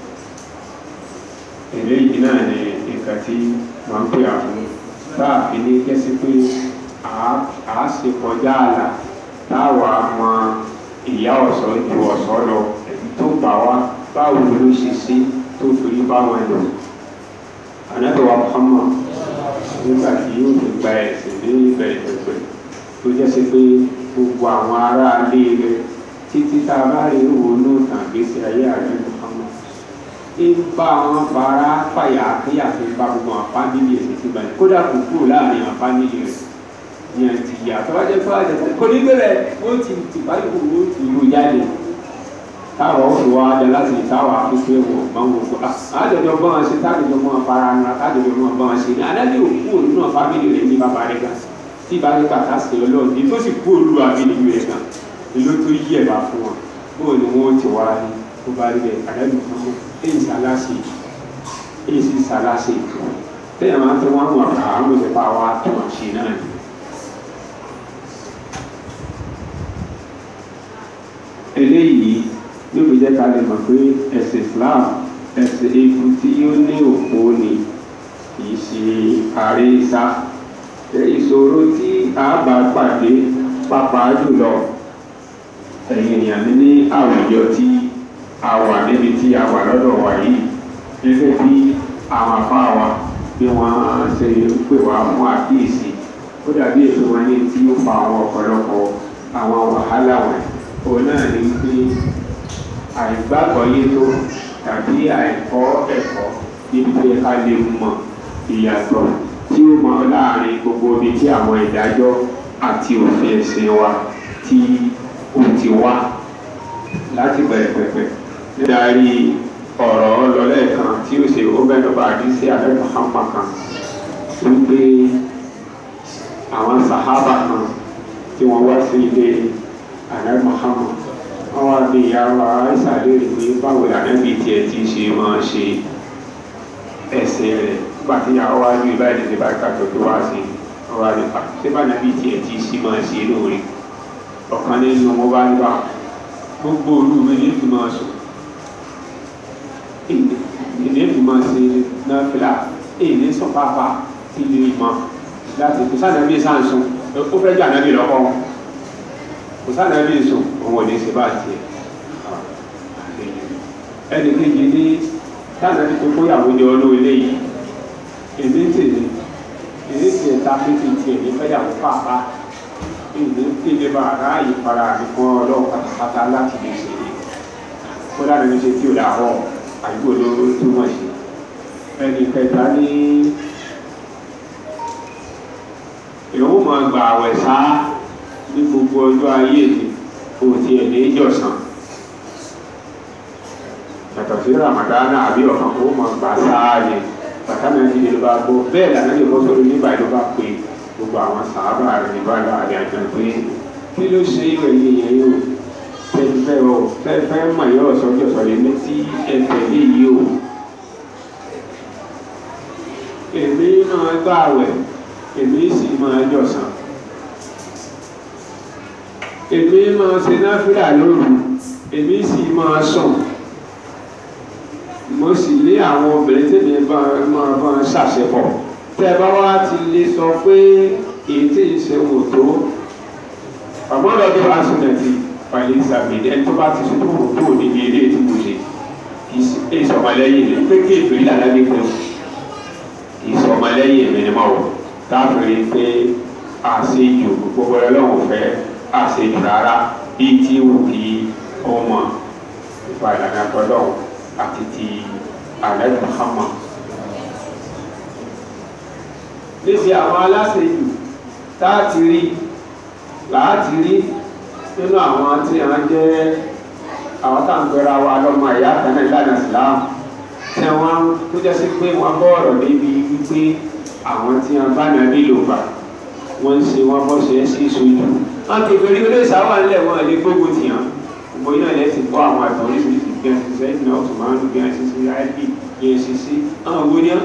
eléyìí náà ni nǹkan tí wọ́n ń pè àfún táàfin ní kẹ́sí pé àá ṣe kọjá àlà táwa mọ ìyá ọ̀sọ́ ju ọ̀sọ́ lọ èyí tó gbà wá báwo ló ṣe ṣe tó torí báwọn lò ànátọ̀wá Muhammad nígbà tí yóò fi gba ẹ̀sìn ní ìbẹ̀rẹ̀ pẹ̀pẹ̀ tó jẹ́ sí pé gbogbo àwọn ará ilé rẹ̀ títí tá a bá rí òun náà tàn gbèsè ayé àrẹ Muhammad ń bá wọn fara fàyà àkíyà fi bá gbogbo àwọn fámìlì ẹ̀sìn ti balẹ̀ kódà kò kúrò láàrin àwọn fámìlì rẹ̀ ní àti ìyá tọ́wájẹ́ tó wájẹ́ tó kò ní bẹ̀rẹ̀ ó ti ti báyìí kò ó ti rò jáde táwọn ó fi wá dá láti táwọn afẹ́fẹ́ wọ̀ bá wọn kó àjọjọ bá wọn ṣe tájọjọ mọ́ afárá ńlá tájọjọ mọ́ bá wọn ṣe ní adájọ́ òkú òun náà fámìlì rẹ̀ ní bàbá rẹ̀ gan tí bá rí bàtà sí ọlọ́run ní tó sì kú olú àbínibí rẹ̀ gan ni ló tó yí ẹ̀bà fún wọn bóò ni wọ́n ti wá ní tó bá rí bẹ́ẹ̀ adájọ́ kan mọ́ èyí sàlásì èyí sì sàlásì tẹ́yà máa ń fẹ́ wọn àwọn àkà àwọn òṣèpá wa tó wọn ṣe náà ni. eléyìí yóò fi jẹ́ ká lè mọ̀ pé ẹ̀sìn Islam ẹsẹ̀ eku tí ó ní òpó ni kì í ṣe ààrẹ ìsá ìṣòro tí a bá pàdé pàápàá jùlọ ẹ̀yìn èèyàn mi ní àwùjọ tí a wà níbi tí a wà lọ́dọ̀ wa yìí gẹ́gẹ́ bí àwọn afá wa bí wọ́n ṣe ń pè wá fún àkíyèsí ó dàbí èso wọn ní tí ó fa àwọn ọ̀pọ̀lọpọ̀ àwọn wàhálà wọn òun náà ní pé àìgbàgbọ́ yé tó tàbí àìkọ́ ẹ̀kọ́ níbi tó yẹ ká lè mọ ìyàtọ̀ tí ó mọ láàrin gbogbo ibi tí àwọn ìdájọ́ àti òfin ẹ̀sìn wa tí ó ti wá láti bẹ̀rẹ̀ pẹ̀pẹ̀ nídarí ọ̀rọ̀ ọlọ́lẹ́ẹ̀kan tí ó ṣe ó bẹ́ẹ̀ lọ́ba àdísí àlẹ́ Muhammad kan wípé àwọn sàhábà kan tí wọ́n wá sí ilé àlẹ́ Muhammad wọ́n wá bí ìyàwó àìsàn léèrè pé báwo lànàbí tiẹ̀ ti ṣe máa ṣe ẹ̀sìn rẹ̀ nígbà tí ìyàwó wá ju ìbáyìí ti bá kàtó tó wá sí ọwọ́ àdìpá ṣé bá nàbí tiẹ̀ ti ṣe máa ṣe lóore ọ̀kan nínú wọn bá ń bá gbogbo olú mi ní fi máa sùn ìní fi máa ṣe náà fìlà èyí sọ pápá ilé ìmọ̀ láti kò sáà nàbí sáà ń sùn ó fẹ́ jẹ́ ànábì lọ́kọ́ wọn kò sáà nàbí sùn òun ò ní ṣe bá tiẹ̀ ẹnì kejì ní sáà nàbí tó kóyàwó jọ olú ilé yìí èmi tèmi èmi tiẹ̀ ta pé kí n tiẹ̀ ní fẹ́yàwó pàápàá ìlú kéde bá ráàyè fara mi fún ọlọ́run pátápátá láti lè ṣe é kó dáná ní ṣe tí ò dáhọ́ àdúgbò ló túmọ̀ sí ẹnì kẹta ní èèwọ̀ máa gba àwẹ̀ sá ní gbogbo ọjọ́ ayé mi kò tiẹ̀ ní ìjọsàn yàtọ̀ sí ramadana àbí ọ̀kan kó máa gbà sáà ni bàtà náà ti lè bá gbọ́ bẹ́ẹ̀ lànà lè bọ́ sórí nígbà ló bá pè é gbogbo àwọn sàábà rẹ̀ ní bàbá rẹ̀ àjọ pé kí ló ṣe ìwé yìí yẹn yóò fẹ́fẹ́ o fẹ́fẹ́ mọ̀ yóò sọ́jọ́ sọ̀rọ̀ èmi tí ẹ tẹ̀lé yìí o èmi máa gbà wẹ̀ èmi sì máa jọ̀sán èmi máa ṣe náfìlà lóru èmi sì máa sùn mo sì lé àwọn obìnrin tèmi máa bá ṣàṣepọ̀ tẹ bá wá ti lè sọ pé èyí tí ì ṣe wò tó ọgbọ́n lọ́dún asúnẹ̀tì pàlẹ́ ìsàmìlẹ̀ ẹni tó bá ti sùn tó wò tó níbi eré tí mo ṣe ìsọmọlẹ́yìn rẹ̀ pé kéèfé ìlànà ní pé ìsọmọlẹ́yìn mi ni mo wọ̀ káfíìrì pé àṣejù gbogbo ẹlọ́run fẹ́ àṣejù rárá bíi tí wù kí ó mọ̀ nípa ìlànà tọ́lọ́run àti ti alẹ́ Muhammad níbi àwọn aláṣejù táàtì rí láti rí nínú àwọn tí wọ́n jẹ́ àwọn táǹgbẹ́ra wa lọ́mọ ẹ̀yà kanáà ìlànà ìsìláàmù tí wọ́n tó jẹ́ sí pé wọ́n bọ́ọ̀rọ̀ níbi wípé àwọn tí wọ́n bá náà nílò gbà wọ́n ń ṣe wọ́n bọ́ ṣe é sí ìṣojú wọ́n ti fèrè olóòṣà wà nílẹ̀ wọn lè gbógun tì hàn gbogbo iná ilẹ̀ ti kọ́ àwọn àtọ̀ oríṣiríṣi bí wọ́n ti sẹ́yìn náà tó máa ń bí wọ́n ti ṣe ip yẹn ṣe sí àwọn owó ní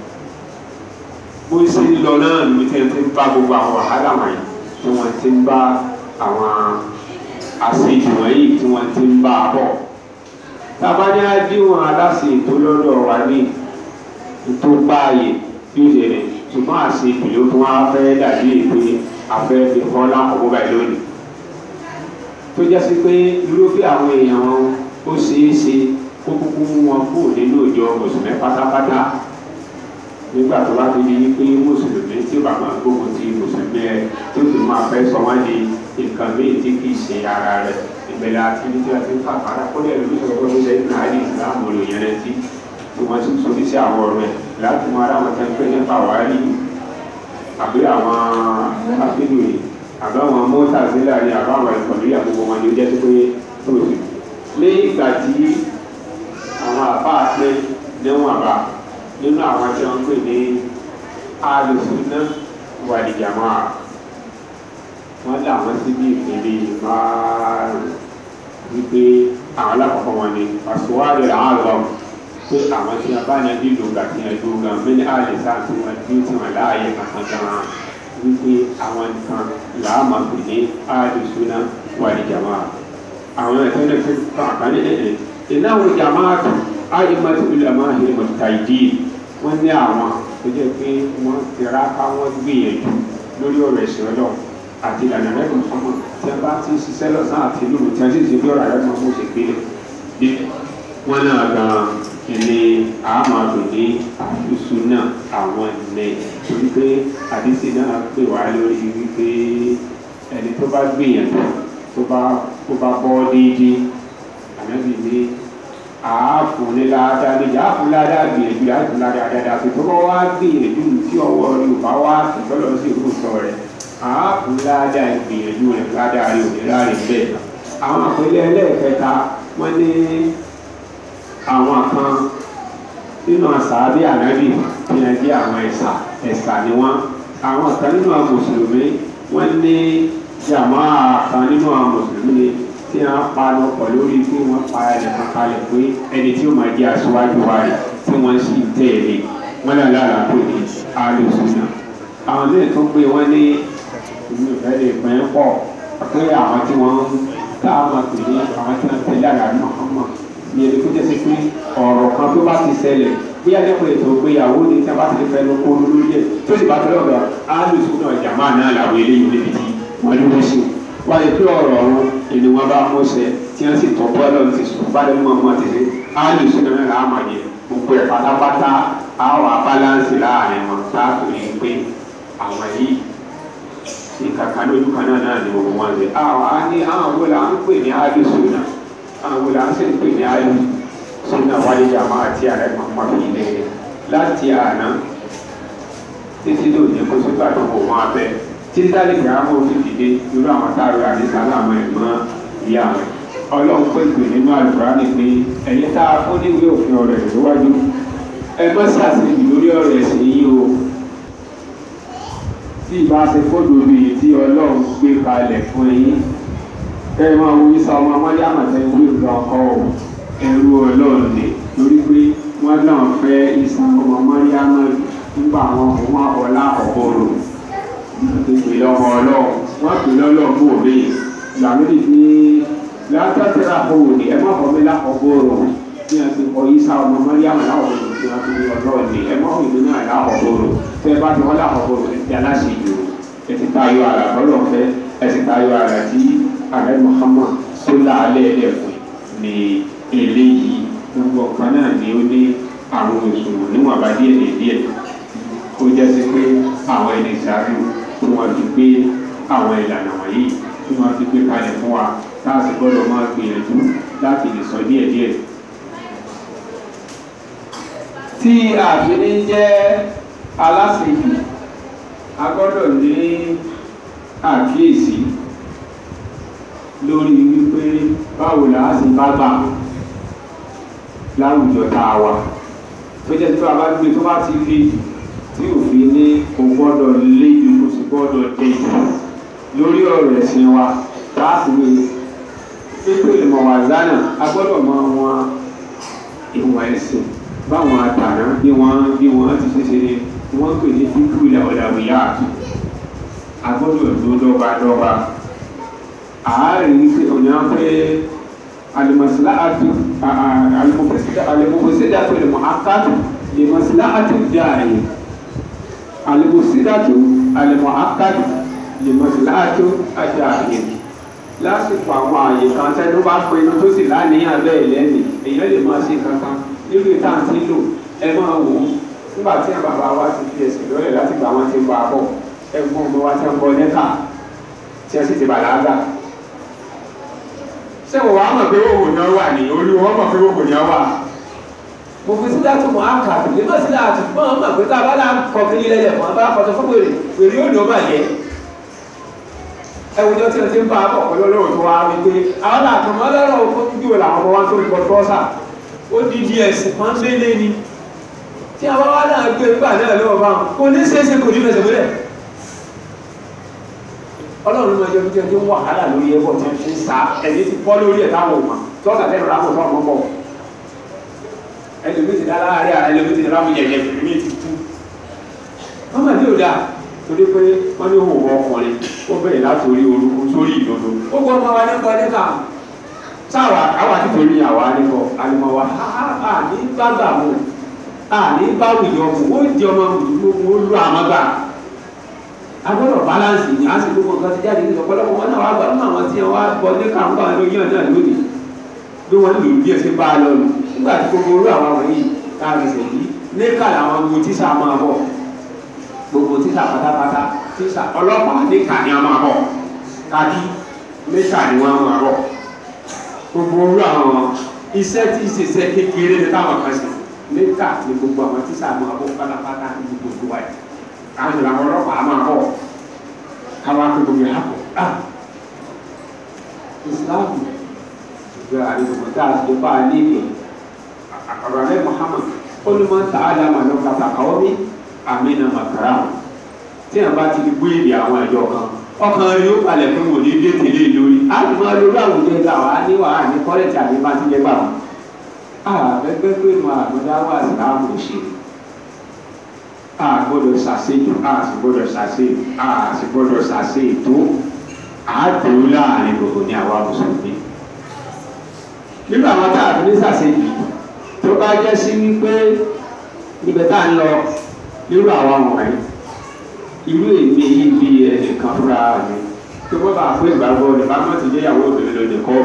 bó ṣe ń lọ náà ló ti ń bá gbogbo àwọn wàhálà wọ̀nyí tí wọ́n ti ń bá àwọn àṣejù wọ̀nyí tí wọ́n ti ń bá a bọ̀. tábàdé àdéhùn aláṣẹ ètò lọ́dọ̀ wa ní ètò báyìí bí ó ṣe rẹ̀ ṣùgbọ́n àṣejù ló fún wa fẹ́ dàbí èpè afẹ́ fi kọ́ lákòókò báyìí lónìí. tó jẹ́ sí pé irúfẹ́ àwọn èèyàn wọn ó ṣeé ṣe kó kúkú mú wọn kúrò nínú ìjọ mùsùlùmí pátápátá nígbà tó bá fi di pé mùsùlùmí tí ó bá máa gbógun ti mùsùlùmí ẹ tí ó fi máa fẹ́ sọ wọ́n di nǹkan míì tí kì í ṣe ara rẹ̀ ìbẹ̀lẹ̀ àti ní tí wọ́n ti ń fàfàrà kó lè rí sọ̀rọ̀ pé ṣe ń náà ní ìsìlámù olùyẹn rẹ̀ tí tí wọ́n ti sọ sí àwọn ọ̀rọ̀ ẹ̀ láti mọ ara wọn tẹ́ ń pè nípa wàhálì àbí àwọn afínú yìí àbí àwọn mọ́tà sílẹ̀ ní àbá àwọn ìkọ̀lú àgbègbè wọn ni ó jẹ́ sí pé tóòsì ní ìgbà tí àwọn àbá pé níwọ̀n àbá nínú àwọn tí wọ́n pè ní alùsùnà wàlìjàmá wọ́n lé àwọn síbi ìpele márùn wípé àwọn alákọ̀ọ́kọ́ wọn ni àsùwárì àárọ̀ pé àwọn tí wọ́n bá yẹn nílò gbà tí wọ́n dúró gan mẹ́ni àlè sáà tí wọ́n dúró tí wọ́n láàyè kankan gan wípé àwọn nǹkan làámà pè ní alùsùnà wàlìjàmá àwọn ẹ̀tọ́ ní fún àkànní ẹ̀ẹ́ ìnáwó jàmáàtù ayé máa tóbi lè máa hìrì mọ̀tà ìdí wọ́n ní àwọn tó jẹ́ pé wọ́n tẹ̀ra ká wọ́n gbìyànjú lórí ọ̀rọ̀ ẹ̀sìn ọlọ́ àti ìlànà rẹ̀ kò fọ́mọ̀ tí wọ́n bá ti ń ṣiṣẹ́ lọ́sàn àti lóru tí wọ́n sì ṣe bí ọ̀rọ̀ rẹ̀ máa mú ṣe gbélé bí wọ́n náà gan ilé àmàlù ní àlùsùn náà àwọn ilẹ̀ torí pé àdísì náà pè wá lórí wípé ẹni tó bá gbìyànjú tó bá tó bá bọ́ déédéé ànábì ní àáfún ní ládàá méjì àáfún ládàá gbìyànjú àáfún ládàá dáadáa tó bá wá gbìyànjú tí ọwọ́ rẹ̀ ò bá wá tọ́lọ́ sí ìrúsọ rẹ̀ àáfún ládàá gbìyànjú rẹ̀ ládàá rẹ̀ ò ní láàrin bẹ́ẹ̀ àwọn àpẹẹrẹ ẹlẹ́ẹ̀kẹta wọ́n ní àwọn kan nínú àṣàbí ànábì tí wọ́n jẹ́ àwọn ẹ̀sà ẹ̀sà ni wọ́n àwọn kan nínú àwọn mùsùlùmí wọ́n ní jàmáà kan nínú àwọn mùsùlùmí tí wọ́n panu pọ̀ lórí pé wọ́n pa ẹnìkan kalẹ̀ pé ẹni tí ó máa jẹ́ aṣíwájú wa rẹ̀ tí wọ́n sì tẹ̀lé wọ́n náà lára pé ní alùsùnà àwọn míì tó gbé wọ́n ní ìlú ìfẹ́ lè pín pọ̀ pé àwọn tí wọ́n ń tá a máa pè ní àwọn tí wọ́n tẹ̀lé àrà Muhammad ní ẹni tó jẹ́ sí pé ọ̀rọ̀ kan tó bá ti ṣẹlẹ̀ bí adẹ́kùn ètò ìgbéyàwó ni tí a bá ti fẹ́ lọ kó lórí ẹ̀ tó sì bá tẹ́lẹ̀ ọ̀dọ̀ alùsùnà jàmáà náà làwọn eléyìí níbi tí wọ́n dúró sí wọ́n lè pé ọ̀rọ̀ ọ̀run ìní wọn bá mọ̀ọ́sẹ̀ tí wọ́n sì tọ́ bọ́ọ̀lù ti sùn bá lẹ́nu ọmọ ti ṣe alùsùnà náà làá máa yẹ gbogbo ẹ̀ pátápátá àwọn abáláǹsì láàrin wọn láàtòrí pé àwọn yìí ìkàkà lójú kan náà náà ni gbogbo wọn ṣe àwọn á ní àwọn wo là ń pè ní alùsùnà àwọn wo là ń sì ń pè ní alùsùnà wáyé jàmá àti ààrẹ mọ̀mọ́ fi ilé láti àná títí lónìí kó sígbà tó kò máa bẹ títí táyé kí á mọ̀ fi dìde irú àwọn táwọn àdìsá láwọn ẹ̀gbọ́n ìyá rẹ̀ ọlọ́run pé pè nínú àlùkùránì pé ẹ̀yin tá a fún níwèé òfin ọ̀rọ̀ ẹ̀ lówájú ẹ má ṣàṣejù lórí ọ̀rọ̀ ẹ̀sìn yìí o tí ìbá ṣe fóònù bíi tí ọlọ́run gbé kalẹ̀ fún yín kẹ́ ẹ máa wo isa ọmọ ọmọdé àmọ̀tẹ́ ìwé ìgbà ọkọ o ẹrú ọlọ́run ni lórí pé wọ́n náà fẹ́ isa ọmọ ọmọdé àmọ̀tẹ́ nígbà àwọn ọmọ ọlá ọ̀bọ̀rọ̀ ìpè lọ́mọ ọlọ́run wọ́n pè lọ́lọ́run bò mí làmídìí ní látàtàrà owó ni ẹ má fọ mi lákọ̀ọ́bọ̀rọ̀ ní a ti kọ isa ọmọ mọ́ríàmù láwọ̀bọ̀rọ̀ tí wọ́n fi ní ọlọ́run ni ẹ má fọ ìlú náà lákọ̀ọ́bọ̀rọ̀ tẹ́ ẹ bá ti wọ́n lákọ̀ọ́bọ̀rọ̀ ẹ ti aláṣẹ ìlú ẹ ti tayọ àrà lọ́lọ́ fẹ́ ẹ ti tayọ àrà tí ààrẹ Muhammad sólà alẹ́ ẹ̀fọ́ ni eléyìí gbogbo ọ̀kan náà ni ó ní àwọn òṣùwọ̀n níwọ̀n bá díẹ̀ díẹ̀ ó jẹ́ sí pé àwọn ẹni ìṣáájú tí wọ́n fi gbé àwọn ìlànà wọ̀nyí tí wọ́n fi gbé kalẹ̀ fún wa láti gbọ́dọ̀ máa gbìyànjú láti lè sọ díẹ̀ díẹ̀. tí àfihàn jẹ́ aláṣejù a gbọ́dọ̀ ní àkíyèsí lórí wípé báwo là á sì bá gbà láwùjọ tá a wà tó jẹ́ tí wọ́n bá gbé tó bá ti le tí òfin ní kò gbọ́dọ̀ lé ju kò sì gbọ́dọ̀ dé jù lórí ọ̀rọ̀ ẹ̀sìn wa láti wé pípé ìmọ̀ wà lánàá a gbọ́dọ̀ mọ wọn ìwọ̀n ẹ̀sìn báwọn àtàná bí wọ́n bí wọ́n ti ṣe ṣe ni wọ́n pè ní fífú ilẹ̀ ọ̀dàwìyá a gbọ́dọ̀ tó dọ́gba dọ́gba àárín pé ọ̀nà pé alimasila atu alimofosida tó lè mọ akadu limasila atu jaayi alimofosida tó alimọ akadu limasila atu ajaayi lásìkò àwọn àyè kan tẹnu bá pe inú tó sì láníyàn bẹ́ẹ̀ lẹ́nu èèyàn lè máa ṣe kankan nínú ìta àti lò ẹ máa wò ó nígbà tí àwọn bàbá wa ti fi ẹsẹ̀ lọ́lẹ̀ láti gbà wọ́n ti ń bá a bọ̀ ẹ̀gbọ́n ọmọ wa ti ń bọ nẹ́ka tí wọ́n sì ti bàlágà. ṣé wọ́n wàá mọ̀ pé òwò ni wọ́n wà ní orí wọn mọ̀ pé òwò ni wọ́n wà. mo fi sílá tó mọ̀ áńkà lè má sílá àti fún ọmọ mọ̀ pé tá a bá lá kọ kiri lẹ́lẹ̀ fún abá kọjọ fún wèrè wèrè yóò ní ó bàjẹ́. ẹwùjọ tí wọ́n ti ń bá a bọ̀ pẹ̀lú olóòwò tó wá wí pé àwọn làtọ̀mọ́ lọ́rọ̀ òkú dúró làwọn ọmọ wa tó ń bọ̀ tọ́sà ó di di ẹ̀sìn kan lélé ni tí a bá wá náà gbé nígbà náà lọ́wọ́ bá wọn kò ní ṣeéṣe kò ní fẹsẹ̀ múlẹ̀ ọlọ́run máa jẹ́ bí jẹ́ tó wàhálà lórí ẹ̀kọ́ tí wọ́n ti ń sa ẹni tí bọ́ lórí ẹ̀ táwọn ọmọ tí wọ́n kàtẹ́ ìrọ̀lá àmọ̀tọ́ ọmọ bọ̀ ẹlòmí ti dá láàárín ààrẹ ẹlòmí ti dá láàmú yẹ̀yẹ̀ ẹlòmí ti tú wọ́n máa ní òdà torí pé wọ́n ní òwò ọkùnrin ó bẹ̀rẹ̀ láti orí orúkú sórí ìdodo ó gbọ́ ọmọ wa nípa nípa sáwà àwọn àti torí àwa nípa alimọ̀ wa àní gbàgbà mọ́ àní báwùjọ mọ́ ó jẹ ọmọ mùsùlùmí ó lu àwọn gbà agbọ́dọ̀ balance ní àsìkò gbogbo nǹkan ti jáde ní ọ̀pọ̀lọpọ̀ wọn náà wà gbà nínú àwọn tí wọn bọ ní kàńgbà lóyún náà lónìí bí wọn lò bí ẹsẹ̀ bá a lọ lù nígbà tí gbogbo orú àwọn àwọn yìí ká fi sè yí níkà làwọn gbogbo tíṣà máa bọ̀ gbogbo tíṣà pátápátá tíṣà ọlọ́pàá níkà ni wọn máa bọ̀ kájí níkà ni wọn máa bọ̀ gbogbo orú àwọn iṣẹ́ tí ìṣiṣẹ́ kékeré ní táwọn kan ṣe níkà ni gbogbo àwọn tíṣà máa bọ̀ pátápátá ní gbogbo wáyé àwọn ìlànà ọlọ́pàá máa bọ̀ káwá pé gbogbo yà kọ̀ ah ìsìláàmù ìgbà àdìgbò tá a ti bá a léèké àkàràlẹ́ Muhammad olùmọ̀ tá a dá màá lọ kàtà káwọ́ mi àmínà màkàrà tí a bá ti di gbé èdè àwọn ẹ̀jọ̀ kan ọkàn rẹ̀ yóò palẹ̀ fún wòlé dé tèlé lórí a ti máa lórí àwùjọ ìgbà wa ní wàhálà ní kọ́lẹ́tì àti bá ti jẹ́ gbà wọn. àbẹ́gbẹ́ pé mo àgbọ̀dá wà síláàmù òṣèlú a gbọ́dọ̀ ṣàṣejù a sì gbọ́dọ̀ ṣàṣe a sì gbọ́dọ̀ ṣàṣe ètò àádùn láàrin gbogbo ní àwa mùsùlùmí nínú àwọn tá a fi ní ṣàṣejù tó bá jẹ́ sí wípé ibẹ̀ tá a ń lọ nírú àwọn wọ̀nyí irú èmi yìí bí ẹnìkan fúnra mi tó bọ́ bá a pé ìgbàgbọ́ rẹ̀ bá má ti jẹ́ ìyàwó òbí lóde kọ́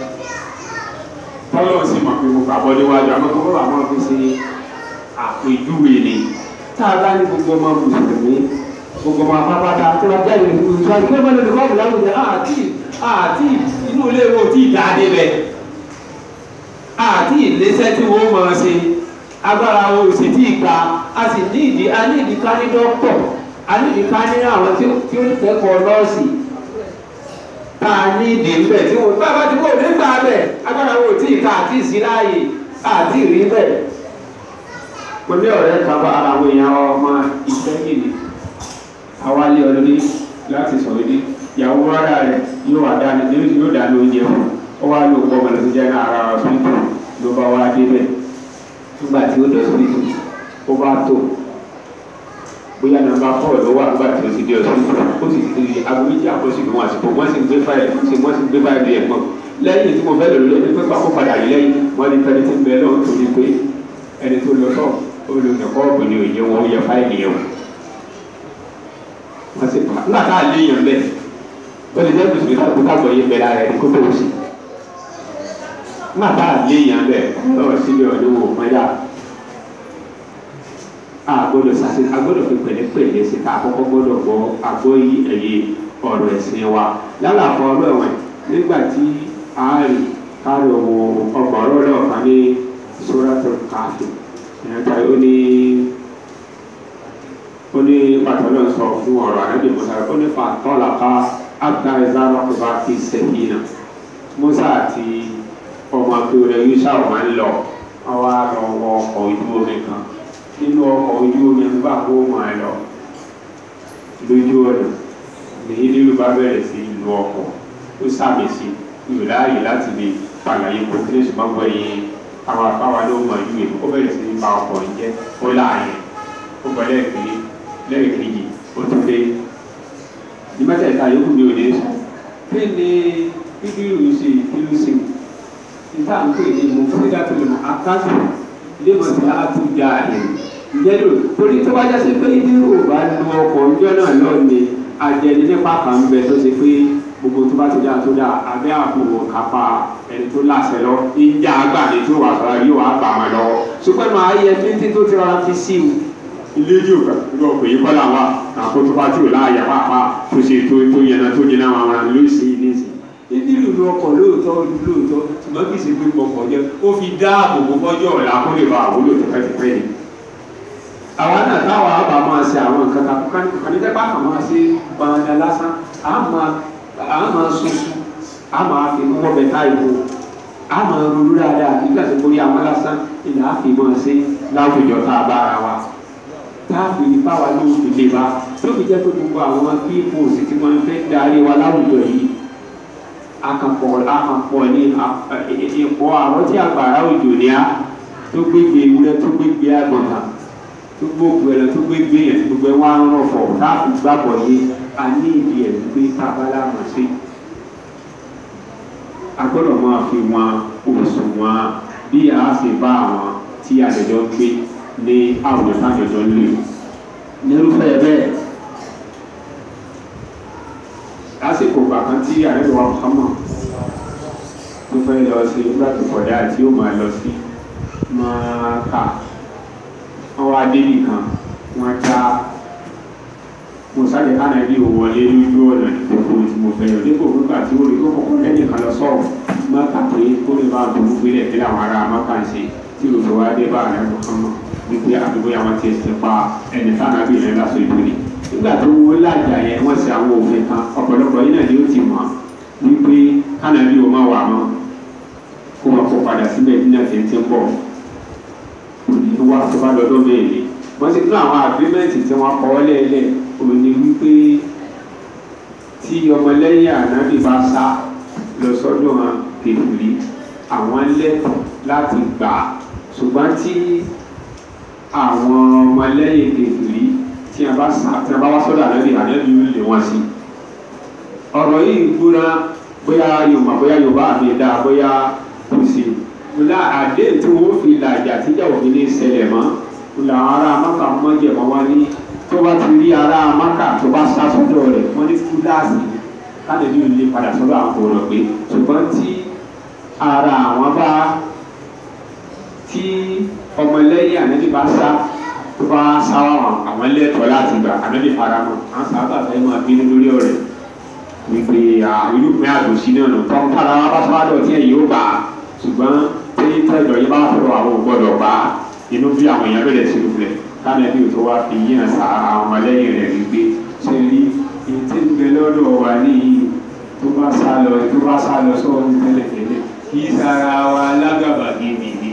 tọ́lọ́ sì mọ̀ pé mo gbàgbọ́ níwájú àmọ́ tó bọ́ bá máa fi ṣe àpèjúwe ni tá a bá ní gbogbo ọmọ mùsùlùmí gbogbo ọmọ apápátá tí wọ́n jáde ní ìlú ìtura kí wọ́n bá lóde kọ́ọ̀bù láwùjọ àti àti inú ilé wo tí ì dáadé bẹ́ẹ̀ àti ìlẹ́sẹ̀ tí wọ́n máa ṣe agbára wo ò sì tí ì gba a sì ní ìdí a ní ìdí ká ní dọ́pọ̀ a ní ìdí ká ní àwọn tí ó tí ó kẹ́kọ̀ọ́ nọ́ọ̀sì tá a ní ìdí ń bẹ̀ tí wọ́n bá bá ti kó nígbà bẹ̀ agbára wo ò tí ì ká àti ìsíláàyè àti ìrí bẹ̀ mo ní ọ̀rẹ́ kan bá ara àwọn èèyàn ọmọ ìfẹ́ yìí àwa lé ọlọ́dẹ láti sọ̀rọ̀ dé ìyàwó rárá rẹ̀ yóò wà dáni yóò dáni oúnjẹ fún ó wá lò pọ̀ mọ̀lẹ́ tó jẹ́ ní ara ọ̀sìpìtì ló bá wá débẹ̀ nígbà tí ó dọ̀ ọ̀sìpìtì ó bá tó bóyá nàmbà fọ́ọ̀ ló wà nígbà tí ó ti dé ọ̀sìpìtì ó sì ti di aago méjì àkọsí ìgbìmọ̀ àsìkò wọ́n sì ń gbé fáìlì wọ́n sì wọ́n sì ń gbé fáìlì ẹ̀ pọ̀ lẹ́yìn tí mo fẹ́ lò lórí pé pákó padà yìí lẹ́yìn wọ́n ní fẹ́ni tí ń bẹ lọ́wọ́ torí pé ẹni tó lọ sọ olùkọ́ ọ̀gbìn ni òye wọn yẹ fáìlì yẹn wọ́n sì pa nígbà tá a lé yẹn bẹ́ẹ̀ ó lè jẹ́ bùsùlùmí káàkó káàkó yẹn bẹ́ẹ̀ lára ẹ̀ kó tó o sí nígbà tá a lé yẹn bẹ́ẹ̀ lọ́wọ́ sílẹ̀ ọ̀dọ́ wò mọ́yà a gbọ́dọ̀ sase a gbọ́dọ̀ fi pẹ̀lẹ́pẹ̀lẹ́ sí ká àkọ́kọ́ gbọ́dọ̀ gbọ́ àgbọ́ yí ẹ̀yẹ ọ̀rọ̀ ẹ̀sìn wa lálàfọ ọ̀rọ̀ ẹ̀wọ̀n nígbà tí a rí káàrọ̀ wo ọgbà ọ̀rọ̀ náà kan ní sóràtò káfí ìrántá ó ní ó ní pàtó náà sọ fún ọ̀rọ̀ ànábì musa ó ní fàtọ́lá ká abdá ìzára kó bá fi sẹ́yìn náà musa àti ọmọ akéwòn yusuf máa ń lọ àwọn àlọ́ ọkọ̀ ojú omi kan nínú ọkọ̀ ojú omi nígbà kó máa lọ lójú ọ̀nà nìyí nílùú bá bẹ̀rẹ̀ sí lu ọkọ̀ ó sàmì sí ìlú láàyè láti lè pàlàyé kò tí lè ṣùgbọ́n gbọ́ yẹn àwọn afáwa ló mọ ìlú yẹn ó bẹ̀rẹ̀ sí ní ba ọkọ̀ yìí jẹ́ ó láàyè ó bọ̀ lẹ́ẹ̀kejì lẹ́ẹ̀kejì ó tún dé ní mẹ́tẹ̀ẹ̀ta yòókù ní òde sùn kí ni bíbélù ṣe ìpínlẹ̀ ṣe níta ń pè ní mo fún ìdá tó lè mọ akáàtù ilé mọ̀ sí àtúndà ẹ̀ ǹjẹ́ lò torí tó bá jásí pé ní ò bá lu ọkọ̀ ọjọ́ náà lọ ni àjẹni nípa kan ń bẹ tó ṣe pé gbogbo tó bá ti dáa tó dáa abẹ́ àpò kápá ẹni tó láṣẹ lọ ìjà àgbà ni tó wà sọ́ra yóò wá bà wọn lọ́wọ́ ṣùgbọ́n máa yẹ títí tó ti rọra fi sí i ilé jù lọ pé kọ́ làwọn àkótó bá tí ò láàyè pàápàá tó ṣe tó tó yẹn náà tó yẹn náà wọn ló ṣe é ní ìsìn níbi ìlú ọkọ̀ lóòótọ́ lóòótọ́ ṣùgbọ́n kì í ṣe pé gbọ̀ngàn jẹ́ ó fi dáàbò bò fọ́jọ́ ọ̀la kó lè ba àwúlò tó fẹ́ ti pẹ́ ni. àwa náà táwa bá máa ṣe àwọn nǹkan kan kàníjẹ́pá kan máa ṣe gbọ̀ngàn lásán à máa soso à máa fi mọ́ bẹ́tà ìbò à máa ronú dáadáa nígbà tó borí àwọn lásán ìlà á fi máa ṣe láwùjọ tá a bá ara wa tá a fi báwa lóòótọ́ lè bá tó fi jẹ́ pé gbogbo àwọn pípò sì tí wọ́n fẹ́ darí wa láwùjọ yìí akankpɔ akankpɔ ni ìkpɔ àwọn tí agbára òjò ní a tó gbégbé ewúrẹ́ tó gbégbé agbọ̀nà tó gbógbé ẹlẹ tó gbégbé yẹn tó gbé wọn arán fọ káàpù gbàgbọ́ yé a ní ìdí ẹ̀ gbé tábàlà mọ̀ sí. a gbọ́dọ̀ máa fi wọn oṣù wọn bí a ṣe bá àwọn tí àjọjọ gbé ní àwùjọ tájọjọ lè nírúfẹ́ bẹ́ẹ̀ lásìkò gbàkan tí àrẹ́bí wa Muhammad tó fẹ́ lọ sí nígbà tó kọjá tí ó máa lọ sí máa kà wọ́n wá débì kan wọ́n já mo sáré ánàbí ò wọlé lójú ọ̀nà ìdókòwò tí mo fẹ́ lọ dípò nígbà tí ó rí tó kọ̀kọ́ lẹ́yìn kan lọ sọ̀rọ̀ má kà pé kó lè máa tó gbogbo ilẹ̀ tí àwọn ará mọ́kà ń ṣe tí olùfẹ́ wa dé bá àrẹ Muhammad wípé àdúgbò yà wọ́n ti ṣe pa ẹni tánàbí yẹn lásọ ìdúrí nígbà tó wọ́n lájà yẹn wọ́n ṣe àwọn òfin kan ọ̀pọ̀lọpọ̀ yìí náà ni ó ti mọ̀ wípé tánàbí ò má wà mọ́ kó wọn kó padà síbẹ̀ nínú ẹ̀sìn tí ń bọ̀ òní wá tó bá lọ́dọ̀ bẹ́ẹ̀ ni wọ́n ti tún àwọn àgbẹ̀mẹ̀tì tí wọ́n kọ́ lẹ́ẹ̀lẹ́ òní wípé tí ọmọlẹ́yìn ànábì bá sá lọ sọ́dọ̀ wọn kèfìrí àwọn lẹ́tọ̀ọ́ láti gbà á ṣùgbọ́n tí àwọn ọmọlẹ́yìn kèfìrí tí a bá sá tí a bá wá sọ́dọ̀ ànábì ànábì ń lé wọn sí ọ̀rọ̀ yìí gbóná bóyá yorùbá bóyá yorùbá àmì ẹ̀dá bóyá kò sí ńlá àdé tí wọ́n fi làjà tíjà òfin ní ṣẹlẹ̀ mọ́ ńlá àwọn ará maka mọ́jẹ̀mọ́ wá ní tó bá ti rí ará maka tó bá sá sọ́dọ̀ rẹ̀ wọ́n ní fúláàsì kánàbí ò lè padà sọ́dọ̀ àwọn kò rọ̀ pé ṣùgbọ́n tí ara àwọn bá tí ọmọlẹ́yìn ànábì bá sá tó bá sá wọn àwọn lẹ́tọ̀ọ́ láti gbà ànábì faramọ́ àwọn sábà fẹ́ máa bínú lórí ọ̀rẹ́ wípé irúgbìn àdòsí náà nù tọ́ tára wá bá sọ́wádọ̀ tí ẹ̀yìn ó bá ṣùgbọ́n tí tẹ́jọ́ yín bá sọ̀rọ̀ àwọn ò gbọ́dọ̀ bá inú bí àwọn èèyàn bẹ̀rẹ̀ sí lulẹ̀ kánàbí ò tó wá fi yíyan sa àwọn ọmọlẹ́yìn rẹ̀ wípé ṣe rí ètí ń bẹ lọ́dọ̀ wa níyì tó bá sá lọ tó bá sá lọ sọ́wọ́n tẹ́lẹ̀tẹ́lẹ̀ kì í sara wa lágàbàgebè ni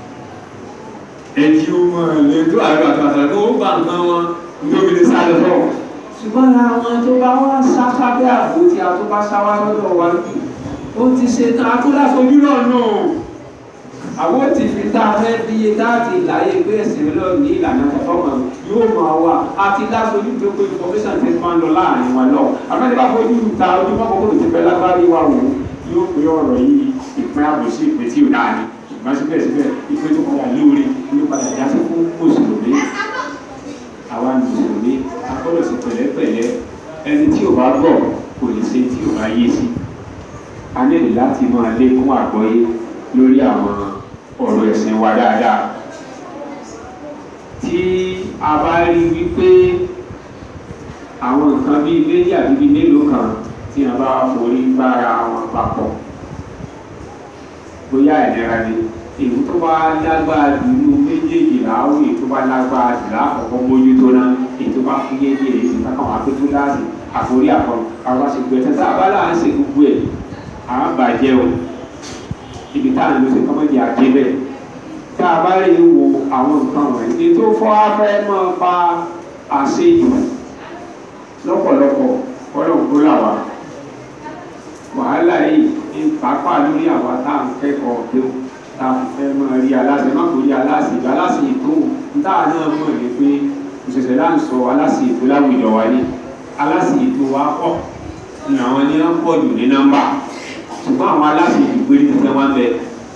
ẹtí ó mọ̀ lẹ́tọ́ àrùn àtàtà tó bá nǹkan wọn nítorí lè sá lọ sọ́wọ́ ṣùgbọ́n àwọn tó bá wá sá sábẹ́ àbò tí a tó bá sá wá lọ́dọ̀ wa lókè ó ti ṣe tán a tó láfojú náà nù àwọn ti fi tá a fẹ́ fi iye dáàtì láyé pé ẹ̀sìn lọ ní ìlànà ọ̀fọ́mọ̀ yóò máa wà àti láfojú tó pé information ti máa ń lọ láàrin wa lọ àbẹ́ni bá fojú ta ojú mọ́ kókó ti fẹ́ lágbárí wa wò yóò pé ọ̀rọ̀ yìí ìpín àbòsí ìpín tí ò dáa ni ṣùgbọ́n síbẹ̀síbẹ̀ ìpín tó padà lóore yóò padà já sí fún mùsùlùmí àwa mùsùlùmí a gbọ́dọ̀ sí pẹ̀lẹ́pẹ̀lẹ́ ẹni tí ò bá gbọ́ kò lè ṣe tí ò bá yé sí a nílò láti máa lékún àgbọ́yé lórí àwọn ọ̀rọ̀ ẹ̀sìn wa dáadáa tí a bá rí wípé àwọn nǹkan bíi méjì àbí bíi mélòó kan tí a bá forí bára wọn papọ̀ bóyá ìlera ni èyí tó bá lágbára jù nínú méjèèjì làáwò èyí tó bá lágbára jù láàkọ́kọ́ mójútó náà èyí tó bá fún yéye èyí tó bá kàn wá pé tó láàsì àforí àkọ́ àwọn àṣegbè ẹ̀sẹ̀ tá a bá láà ń ṣe gbogbo ẹ̀ à ń bàjẹ́ o ibi tá à ń lọ sí kọ́mọ́dé àjẹ́ bẹ́ẹ̀ tá a bá rí wo àwọn nǹkan wọ̀nyí ètò fọ́ afẹ́ máa fa àṣejù lọ́pọ̀lọpọ̀ kọ́lọ̀ kó là wá wàhálà yìí ní pàápàá lórí àwa tá à ń kẹ́kọ̀ọ́ pé tá a fẹ́ máa rí aláṣẹ má kò rí aláṣẹ ìgbà aláṣẹ ètò táà náà mọ̀ ní pé òṣìṣẹ́ là ń sọ aláṣẹ ètò láwùjọ wa ní aláṣẹ ètò wa pọ̀ ní àwọn ní wọ́n pọ̀ jù ní nọ́mbà ṣùgbọ́n àwọn aláṣẹ ètò pé ní tẹ́tẹ́ wọn bẹ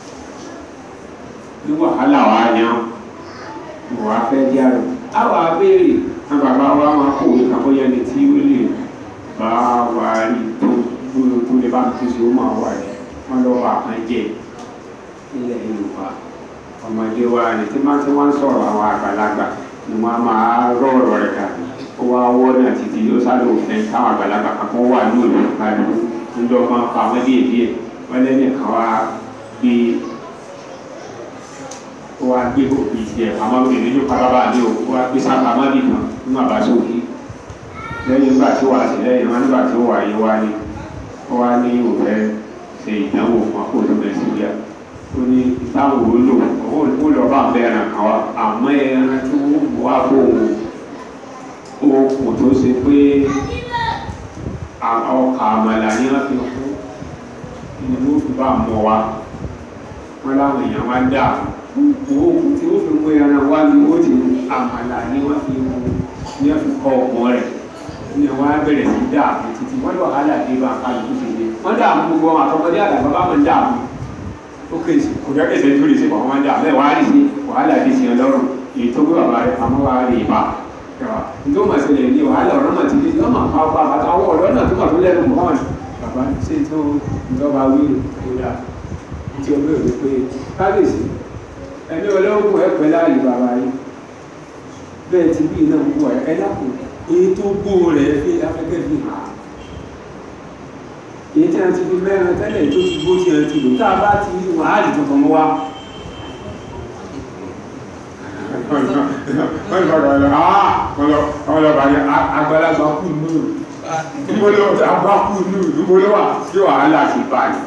ní wàhálà wa ni wọn wà fẹ́ jẹ́ àrò àwọn abéèrè àwọn bàbá wa máa kọ̀wé kan bóyá ní tí ó lè bá wa rí tó gbóyò tó lè bá mi tó ṣe ó máa wà ní wọn lọ wà kan jẹ ilẹ̀ Yorùbá ọmọdé wa ní tí máa ti wọ́n sọ̀rọ̀ àwọn àgbàlagbà ni wọ́n máa rọ̀ ọ̀rọ̀ rẹ̀ dà ó wá wọ́ náà títí yóò sáré òfin táwọn àgbàlagbà kan kó wà ní òòlù kálù ńlọ máa pa wọ́n díẹ̀ díẹ̀ wọ́n lẹ́nu kan wá gbé ó wá gbé òbí tiẹ̀ àmọ́ obìnrin ló pa bàbá mi ò ó wá gbé sápá má bì kan nínú àbáṣe òkè lẹ́yìn nígbà tí ó wà sí lẹ́yìn wọn nígbà tí ó wà yé wá ní ó wá ní òfẹ́ ṣe ìdánwò fún akóso nàìjíríà ó ní táwọn ò lò ó lọ bá bẹ ẹran kan wá àmọ́ ẹran tí wọ́n mú wá fóun okùn tó ṣe pé ọkà àmàlà ni wọ́n fi kú ni wọ́n fi bá mọ́ wa wọ́n láwọn èèyàn wá dà owó okùn tí wọ́n fi mú ẹran wá ni wọ́n ti àmàlà ni wọ́n fi mú ni wọ́n fi kọ́ ọkùn rẹ̀ ni wọ́n á bẹ̀rẹ̀ sí dààmú títí wọ́n lọ hálà dé bá kálukú ṣe dé wọ́n dààmú gbogbo àwọn àtọkọdé àdàbà bá wọn dààmú ó kéèsì kò jẹ́ kéèsì tó lè ṣe pọ̀ wọ́n dà bẹ́ẹ̀ wàá rí sí wàhálà dé sí ọlọ́run èyí tó gbé bàbá rẹ̀ pamọ́ wàá rí ibà nítorí wọn ṣe lè ní wàhálà ọ̀rọ̀ náà ti dé sí ọmọ àwọn apá àbátá àwọn ọ̀rọ̀ náà tó wà tó lẹ́nu mọ́ ọ̀nà bàbá ṣe tó ìjọba wí ìrora tí o bẹ̀rẹ̀ pé kábíyèsí ẹni ọlọ́run ẹ pẹ́ láàyè bàbá yìí bẹ́ẹ̀ ti bí iná wọ ẹ lápò èyí tó gbó rẹ̀ fi afẹ́kẹ́ fi hàn èyí tí a ti fi mẹ́rin tẹ́lẹ̀ tó ti gbó tí a ti lò tá a bá ti rí wàhálì tuntun wá wọ́n ní bàbá rẹ̀ ah wọ́n lọ wọ́n lọ bàyẹ̀ àgbàlagbà kù nù níbo ló àgbà kù nù níbo ló wà sí wàhálà ti báyìí.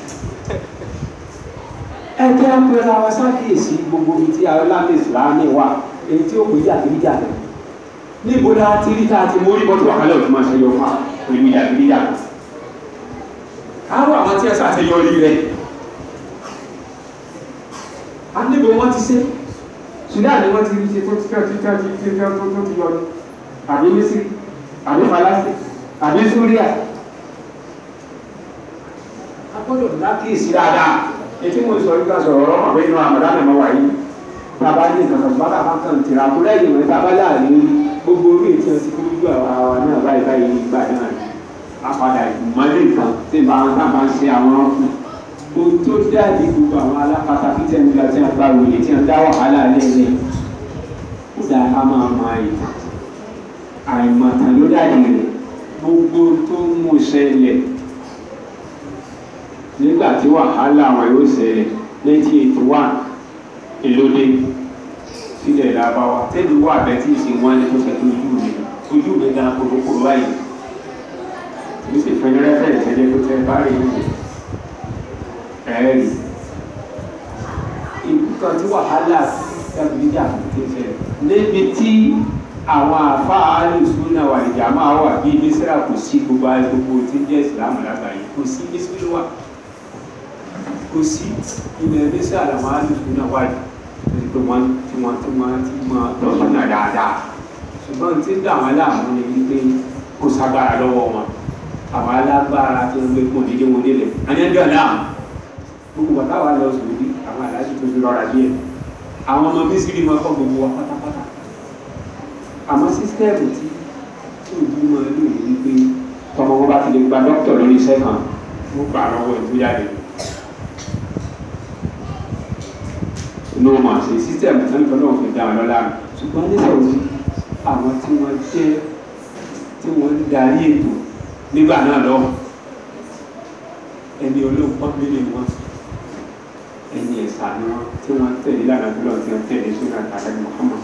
ẹ jẹ́ apẹ̀rẹ̀ àwọn sákèsí gbogbo ibi tí aláàmì ìsìlámì wà èyí tí ó pè jàgídíjà rẹ̀ níbo la ti rí tá a ti mórí bọ́tù wàhálà òtún máa ṣe yọ fún pẹ̀lú jàgídíjà rẹ̀ àwọn àwọn tí ẹ ṣàṣeyọrí rẹ̀ a níbo wọ́n ti ṣe sudan ni wọ́n ti rí ṣe tó ti tẹ́ ti tẹ́ ti tẹ́ tẹ́ tó tó ti yọ ní àbí mísírì àbí falasi àbí súríà a gbọ́dọ̀ lákìsí dáadáa ètí mo sọ yìí ká sọ̀rọ̀ ọ̀rọ̀ ọ̀bẹ inú àmàdánù ọmọ wáyé bàbá ní kankan bàbá kan kan tìrà kó lẹ́yìn rẹ̀ bàbá láàrin gbogbo orí ètí ọtí kó lójú àwa náà báyìí báyìí nígbà náà apàdà ìmọ̀lẹ́ nǹkan tí bá wọn bá ń ṣe àwọn ọkùnrin ohun tó dáàbí gbogbo àwọn alápatà tí tẹ̀ ń gba tí wọ́n bá wòye tí wọ́n dá wàhálà lẹ́lẹ̀ ó dáa ká máa mọ àìmọ̀ àìmọ̀tàn ló dáàbí rẹ̀ gbogbo tó ń mú ṣẹlẹ̀ nígbà tí wàhálà wọn yóò ṣẹlẹ̀ nineteen eighty one èlòdè sílẹ̀ lábáwá tẹ́lẹ̀ wà bẹ́ẹ̀ tí ì ṣe wọ́n ní kó ṣe tó ojú mi ojú mi gan kòkòrò báyìí ó sì fẹ́ rẹ́fẹ̀ẹ́ ìṣẹ́jẹ́ tó tẹ́ bá rí ìlú ẹ̀ẹ́rì nǹkan tí wàhálà dábìlíjà ti ṣe níbi tí àwọn àfáà alùsùn náà wà ìjà máa wà bí mísírà kò sí gbogbo gbogbo tí ń jẹ́ ìsìlámù lágbàáyé kò sí mísírà wà kò sí ilẹ̀ mísírà làwọn alùsùn náà wà ní pé wọ́n tí wọ́n tí wọ́n ti mọ tọ́sùn náà dáadáa ṣùgbọ́n tí ń dà wọ́n láàmú ni wípé kò ságbára lọ́wọ́ wọn àwọn alágbára tí wọ́n gbé kún dídé wọn délẹ̀ àyẹ̀dọ̀ láàmú gbogbo bàtà wà lọ sòdí àwọn aláṣẹ tó fi rọra díẹ̀ àwọn ọmọ mísírì máa kọ́ gbogbo wa pátápátá àmọ́ sísítẹ́ẹ̀mù tí tí òbí máa lò ní wípé tọmọ wọn bá ti lè gba dókítà lórí iṣẹ́ kan wọ́n gbà lọ́wọ́ ìtújáde ló mọ̀ sí sísítẹ́ẹ̀mù tí wọ́n náà fi dá wọn lọ́la ṣùgbọ́n nísòwò àwọn tí wọ́n jẹ́ tí wọ́n ń darí ètò nígbà náà lọ ẹni olóòpọ̀ mílíọ̀nù wọn ẹni ẹ̀sà ni wọn tí wọ́n tẹ̀lé lánàá tó lọ́ọ́ tí wọ́n tẹ̀lé sórí àtàlẹ́ Muhammad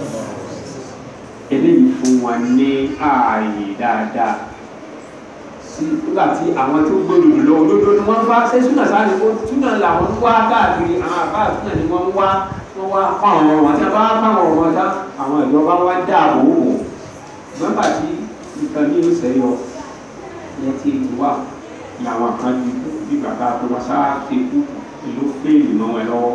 eléyìí fún wọn ní ààyè dáadáa sí nígbà tí àwọn tó gbòòrò lọ olódó ni wọ́n bá ṣé súnà sáré kó súnà làwọn ń wá káàkiri àwọn àbá súnà ni wọ́n ń wá wọ́n wá fáwọn ọmọ wọn tí wọ́n bá fáwọn ọmọ wọn dá àwọn ìjọba wá dáàbò wò nígbà tí nǹkan ní ìṣẹ́ yọ ìyẹn ti wà ní àwọn kan ní bí bàbá tó wá sáà ti kú ìlú fèèlì mọ́ wọn lọ́wọ́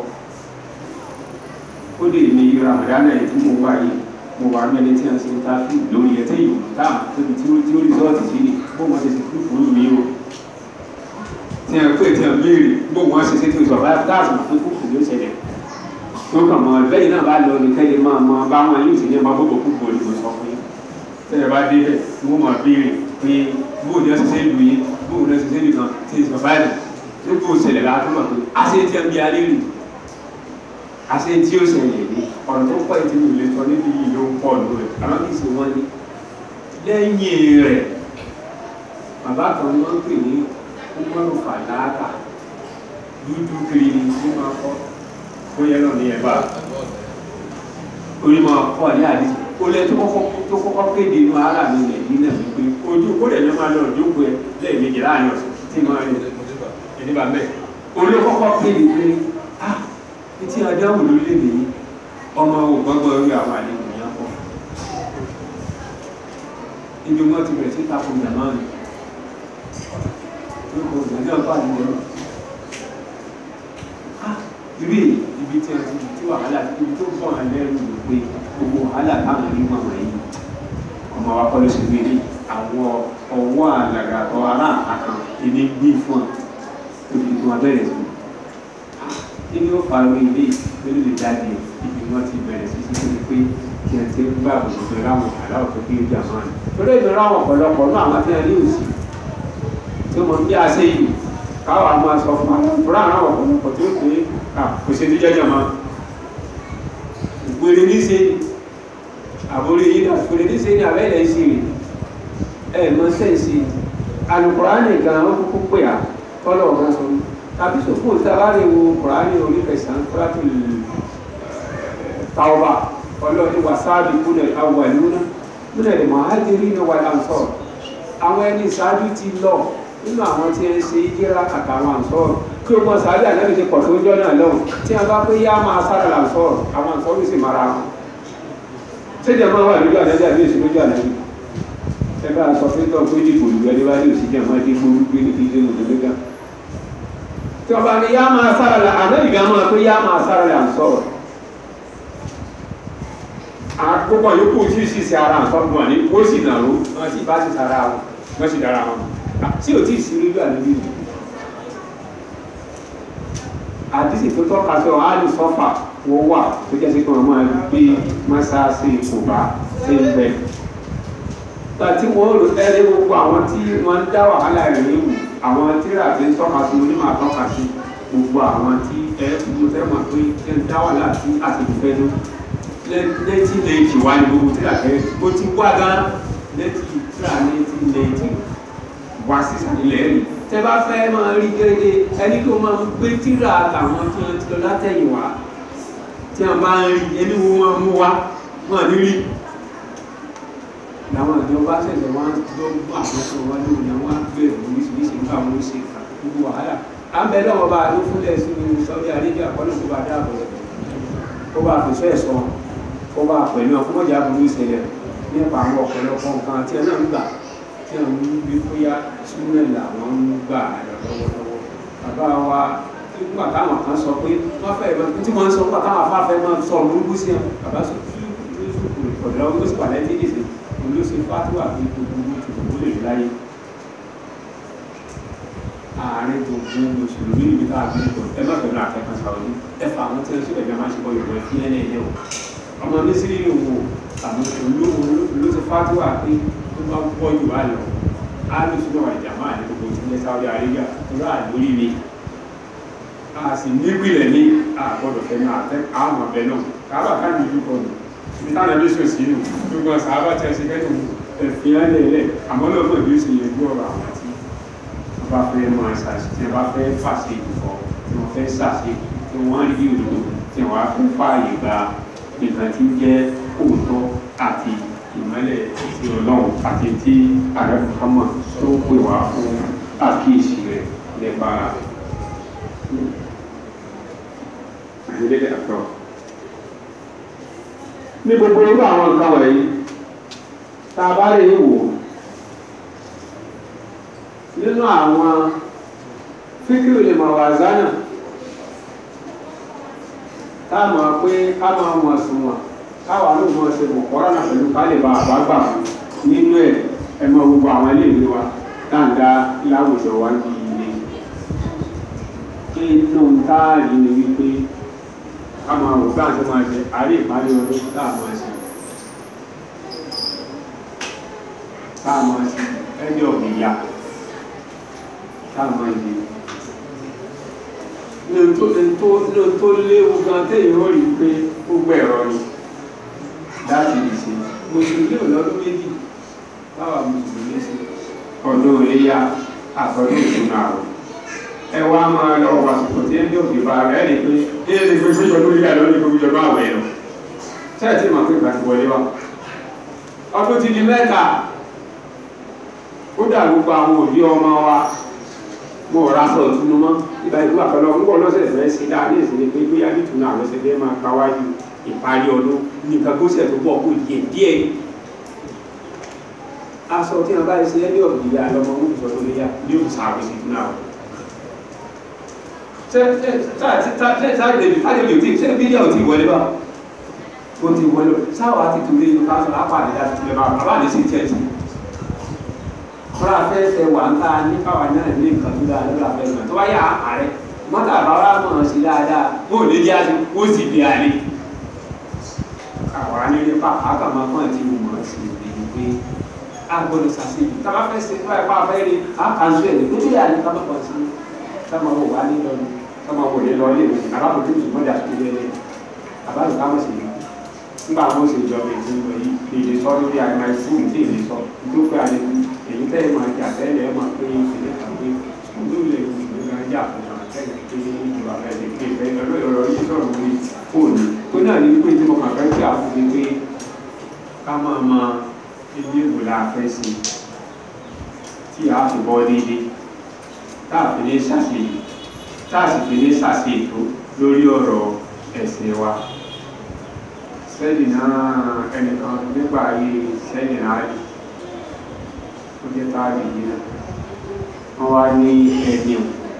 ó lè ní Ramadan ẹ̀ tí mo wá yìí mo wà mẹ́lẹ̀ tí a ń ṣe ń ta fún lórí ẹ̀ tẹ́yìn táà tóbi tí ó tí ó rìsọ́ọ̀tì sí ni bó wọn ṣe ṣe kú fún mi o tí a pè tí a béèrè bó wọn ṣe ṣe tó ìṣọ̀rọ̀ láti dáàbò fún kú fún yóò ṣẹlẹ̀ tó kàn mọ́ lẹ́yìn náà bá lọ ní kẹ́lẹ́ máa mọ bá wọn yóò sì ní ọmọ gbogbo kú bọ̀ ní mo sọ fún yín tẹ́lẹ̀ bá dé bẹ̀ ni wọ́n máa béèrè pé bóun ni wọ́n ṣe ṣe lù yín bóun ni wọ́n ṣe ṣe nìkan tí ìṣọ̀rọ̀ báyìí tó kó ṣẹlẹ̀ láti mọ̀ pé àṣẹ tí a ń bí alẹ́ rì àṣẹ tí ó ṣẹlẹ̀ ní ọ̀rọ̀ tó pọ̀ tí mo lè sọ níbi yìí ló ń pọ̀ lórí àwọn kì í ṣe wọ́n ní lẹ́yìn rẹ̀ bàbá kan ni wọ́n ń pè ní kúmọ́rù fàdákà dúdú kiri ni ó máa kọ́ ó yẹ náà ní ẹ̀ bá orí máa kọ́ ní àdìsí ó lẹ tó kọ́kọ́ tó kọ́kọ́ kéde inú ara mi lẹ̀ ní náà wípé ojú kó lẹ̀ ní máa lọ ìjókòó ẹ lẹ́ẹ̀mejì láàrin ọ̀sẹ̀ tí máa rìn ẹni bá mẹ́ olókọ́kọ́ kéde pé ah etí adáwò lórílẹ̀-èdè yìí ọmọ ògbọ́gbọ́ orí àwọn àlejò yẹn pọ̀ ibi wọn ti bẹ̀rẹ̀ sí tako ìyàmáàlì lóko ìgbàjọ́ ọ̀pá àdìgbò náà ibi ibi tí a ti tí wàhálà ibi tó bọ̀ wọn lẹ́rù ló pé gbogbo wàhálà táwọn onímọ̀ wọ̀nyí ọmọ wa kọ́ ló ṣe gbé ní àwọn ọwọ́ àgàgà ọ ará àkàn ìní gbé fún ọ tóbi tí wọn bẹ̀rẹ̀ sí kí ni ó fa orí ilé ìgbélé lè jáde ibi wọn ti bẹ̀rẹ̀ sí sí pé pé kí ẹ ti gbà bùsùn pé ráwọn aláwọ̀ tó kí ó jà máa ní. torí èmi ráwọn ọ̀pọ̀lọpọ̀ náà àwọn tí wọn ní òsì tí wọn bí a ṣe yìí káwọn a máa sọ fún wa fúra àwọn ọ̀pọ̀lọpọ̀ tó pé kò ṣe ní jẹjẹ mọ́ ìpèrè ní ṣe àbórí yìí náà ìpèrè ní ṣe ní abẹ́lẹ̀ ṣe rè ẹ̀ mọ́ sẹ́ǹsì alukùránì gan ó kúkú pè á kọ́lọ̀ ọ̀gá sọ tàbí sòfò sábàárẹ̀ wo kùránì orí kẹsàn-án kúrátù tàwọ̀bà ọlọ́ọ̀ni wàsáàbì kúnlẹ̀ awwaluna kúnlẹ̀ muhajirina wal ansar àwọn ẹni ìṣáájú ti lọ nínú àwọn tí ń ṣe ìjírá àtàwọn àǹsọ́ọ̀rọ̀ kí o mọ sàárì ànábì ti pọ̀ tó ń jọ́nà lọ́hùn tí a bá pé yá máa sára làǹsọ́ọ̀rọ̀ àwọn àǹsọ́ọ̀rọ̀ sì mara wọn. ṣéjà máa wà lójú ànábì àbí èsì lójú ànábì ẹ bá sọ pé tó ń pé dìbò ìlú ẹni wáyé òsì jẹ́ máa dé gbórú gbé ní ìdílé òdòdó tí ọba ní yá máa sára là ànábì gan máa pé yá máa sára làǹsọ́ọ̀rọ̀ àgbọ̀gbọ̀n yòókù tí ì sì ṣe ara àǹsọ́ọ̀rọ̀ ní ó sì nàró wọn sì bá sì sára wọn wọ́n sì dára wọn tí ò tí ì sí lójú ànábì yìí àdísì tó tọ́ka sí ọ áàlù sọ́fà wọ́n wà tó jẹ́ sí pé wọ́n máa gbé mọ́sáàsì kùbá sí ibẹ̀. Nígbà tí wọ́n rò ẹ́rẹ́ gbogbo àwọn tí wọ́n ń dá wàhálà rẹ̀ léwu àwọn tíra tí ń tọ́ka sí onímọ̀ àtọ́ka sí gbogbo àwọn tí ẹ mo fẹ́ mọ̀ pé ẹ ń dá wàhálà sí àtìlúfẹ́ ló lẹ́tí lẹ́tì wá ní gbogbo tíra kẹ́ ó ti wá gan lẹ́tì tíra lẹ́tì lẹ́tì wá sísàlẹ̀ rẹ̀ tẹ bá fẹ́ máa rí gẹ́gẹ́ ẹni tó máa ń gbé tíra àtàwọn tí wọ́n ti lọ látẹ̀yìn wá tí wọ́n bá ń rí ẹni wo wọn mú wá wọn ní rí làwọn ìjọba ṣẹ̀ṣẹ̀ wá lọ gbọ́ àwọn tó wá lóhùn ní àwọn àgbẹ̀ oríṣiríṣi nígbà wọn ṣe gbogbo wàhálà à ń bẹ lọ́wọ́ bá ló fúnlẹ̀ sí Saudi Arabia kọ́nà tó bá dáàbò rẹ̀ kó bá fẹ̀sọ́ ẹ̀ sọ kó bá pẹ̀lú ọkùnrin burú ìṣẹ̀lẹ̀ nípa àwọn ọ̀pọ̀lọpọ̀ nǹkan tí ẹ náà ń gbà tí wọn ń gbé bóyá súnmọ́ làwọn ń gbà lọ́wọ́lọ́wọ́ bàbá wa nígbà táwọn kan sọ pé wọ́n fẹ́ ìbọn tí wọ́n sọ nígbà táwọn afáfẹ́ máa sọ burúkú sí wọn bàbá sọ ọ̀dọ́ ó sì pàdé tí ìdìsẹ̀ òun ló ṣe fátúwà pé gbogbo gbogbo lè rí láyé àárín gbogbo mùsùlùmí níbi tá a gbé bọ̀ ẹ má fẹ́ lọ akẹ́kọ̀ọ́ sàwọ́dí ẹ fà àwọn tí wọ́n ṣe bẹ̀rẹ̀ máa ṣe bọ́ yorùbá fi ẹ̀ lẹ́yìn o ọmọ mi sí nínú wo àwọn olóhùn ló ṣe fátúwà pé tó bá pọ̀ jù wá lọ alùsùnà wà ìjàmá ní gbogbo ìpínlẹ̀ Saudi Arabia rà lórí mi a sì nípìnlẹ̀ ní àgbọ̀dọ̀ fẹ́nu àtẹ àwọn ọ̀bẹ náà kábà ká ní ìlú kọlù ní táwọn ẹbí sọ sí inú gbogbo ọ̀sán àbá tí a ṣe kẹ́tù ẹ̀fìn ẹlẹ́ẹ̀lẹ́ àmọ́ náà mọ̀ bí ó ṣe yẹ bí ọ̀rọ̀ àwọn tí wọ́n bá fẹ́ mọ àṣàṣì tí wọ́n bá fẹ́ fàṣẹ ìdùkọ́ tí wọ́n fẹ́ ṣàṣe tí wọ́n rí òdodo tí wọ́n á fẹ́ fààyè gba nǹkan tí ń jẹ́ òótọ́ àti ìmọ́lẹ̀ ti ọlọ́run àti tí ààrẹ Muhammad tó pè wá fún àkíyèsí rẹ̀ nípa àìlélẹ̀ àtọ́. ní gbogbo irú àwọn nǹkan wọ̀nyí tá a bá lè wò nínú àwọn fíkìrì lè mọ̀ wà zánà tá a mọ̀ pé ká máa mọ̀ sùn wọ̀n káwa ló mọ ṣe mọ̀ kọ́ra náà pẹ̀lú ká lè ba àbágbà nínú ẹ̀ ẹ mọ gbogbo àwọn iléèwé wa dáńdá láwùjọ wa ní ilé inú táàrí ni wípé ká máa wò bá àti máa ṣe àárẹ̀ ìparí ọdún tá a máa ṣe tá a máa ṣe ẹni ọ̀gbìyà tá a máa ṣe ní tó léwu gan téèyàn ó rí i pé gbogbo ẹ̀rọ ni láti lè ṣe mùsùlùmí ò lọ́dún méjì báwa mùsùlùmí ṣe ọdún iléyà àtọ́dún ìṣúná àrùn ẹ wá máa lọ wàsùkò tí ẹni òkè bá rẹ ní pé ilé ní pé gbéjọ lórí ìyá lórí gbogbo ìjọba àwẹ̀ lọ ṣẹ́ẹ̀ tí màá pé ìgbà ti wọlé wa ọdún ti di mẹ́ta ó dà gbogbo àwọn òbí ọmọ wa mo rà sọ ìtùnú mọ́ ìgbà ìlú àpẹẹrẹ ọmọ lọ́sẹ̀ fẹ́ ṣe dáa ní ìsinmi pé bóyá ní ìtùnú àwọn ṣe fẹ́ máa káwájú ìparí ọdún nìkan gósẹ̀ tó bọ̀ kó díẹ̀ díẹ̀ aṣọ tí wọn bá ṣe ẹni ọ̀gbìn yà lọ́mọ wọn sọ tó lé yá ní òkú sáà sí fún náà ṣe ṣe ṣe ṣe ṣe ṣe tí ṣe bídíà ò tí wọlé bá ó ti wọlé sáwà ti torí inú káṣọ lápàdé láti tilẹ̀ bá bàbá àdé sí tiẹ̀ sí kọ́ra fẹ́ fẹ́ wà ń ta ní káwa náà ní nǹkan tó dáa lọ́la fẹ́ gbà tó bá yà àárẹ̀ mọ́tà bàbá mọ̀ sí dáadáa wọn ò lè jẹ́ àti ó sì lè àlè àwa nílé pàpà kàmá fún àti ìmọ̀ sí ìlú pé a gbọ́dọ̀ sàṣeyìn tá a bá fẹ́ ṣe fún ẹ̀pá abẹ́rẹ́ a kà ń sọ ẹ̀ nítorí àlè ká má pọ̀ sí ká máa wò wá nílọ ni ká máa wò lé lọ ilé ìwé àbábọ̀ tó tún mọ́jà tó lé lé àbábọ̀ ká mọ̀ sí i nígbà wọn ṣe ìjọba ètò ìwé yìí èdè sọ lórí àgbà fún ìdí èdè sọ nítorí pé àlè èyí tẹ́lẹ̀ máa jà tẹ́lẹ̀ ẹ̀ máa pé ìṣẹ̀lẹ̀ kàwé olú ilẹ̀ ìwé máa jà fún àwọn tẹ́lẹ̀ pé ìjọba fẹ́ lè pé ìfẹ́ ọ̀rọ̀ yìí sọ̀rọ̀ lórí fóònù tó náà ní pé tí mo kàn fẹ́ kí àfúnni pé ká máa ma ilé ìwò la fẹ́ sí tí a fi bọ́ déédéé tá a fi ní ṣàṣeyìí tá a sì fi ní ṣàṣeyìí lórí ọ̀rọ̀ ẹ̀sìn wa sẹ́yìn náà ẹnìkan nígbà ayé sẹ́yìn náà rí ó jẹ́ táàrí yìí náà wọ́n wá ní ẹni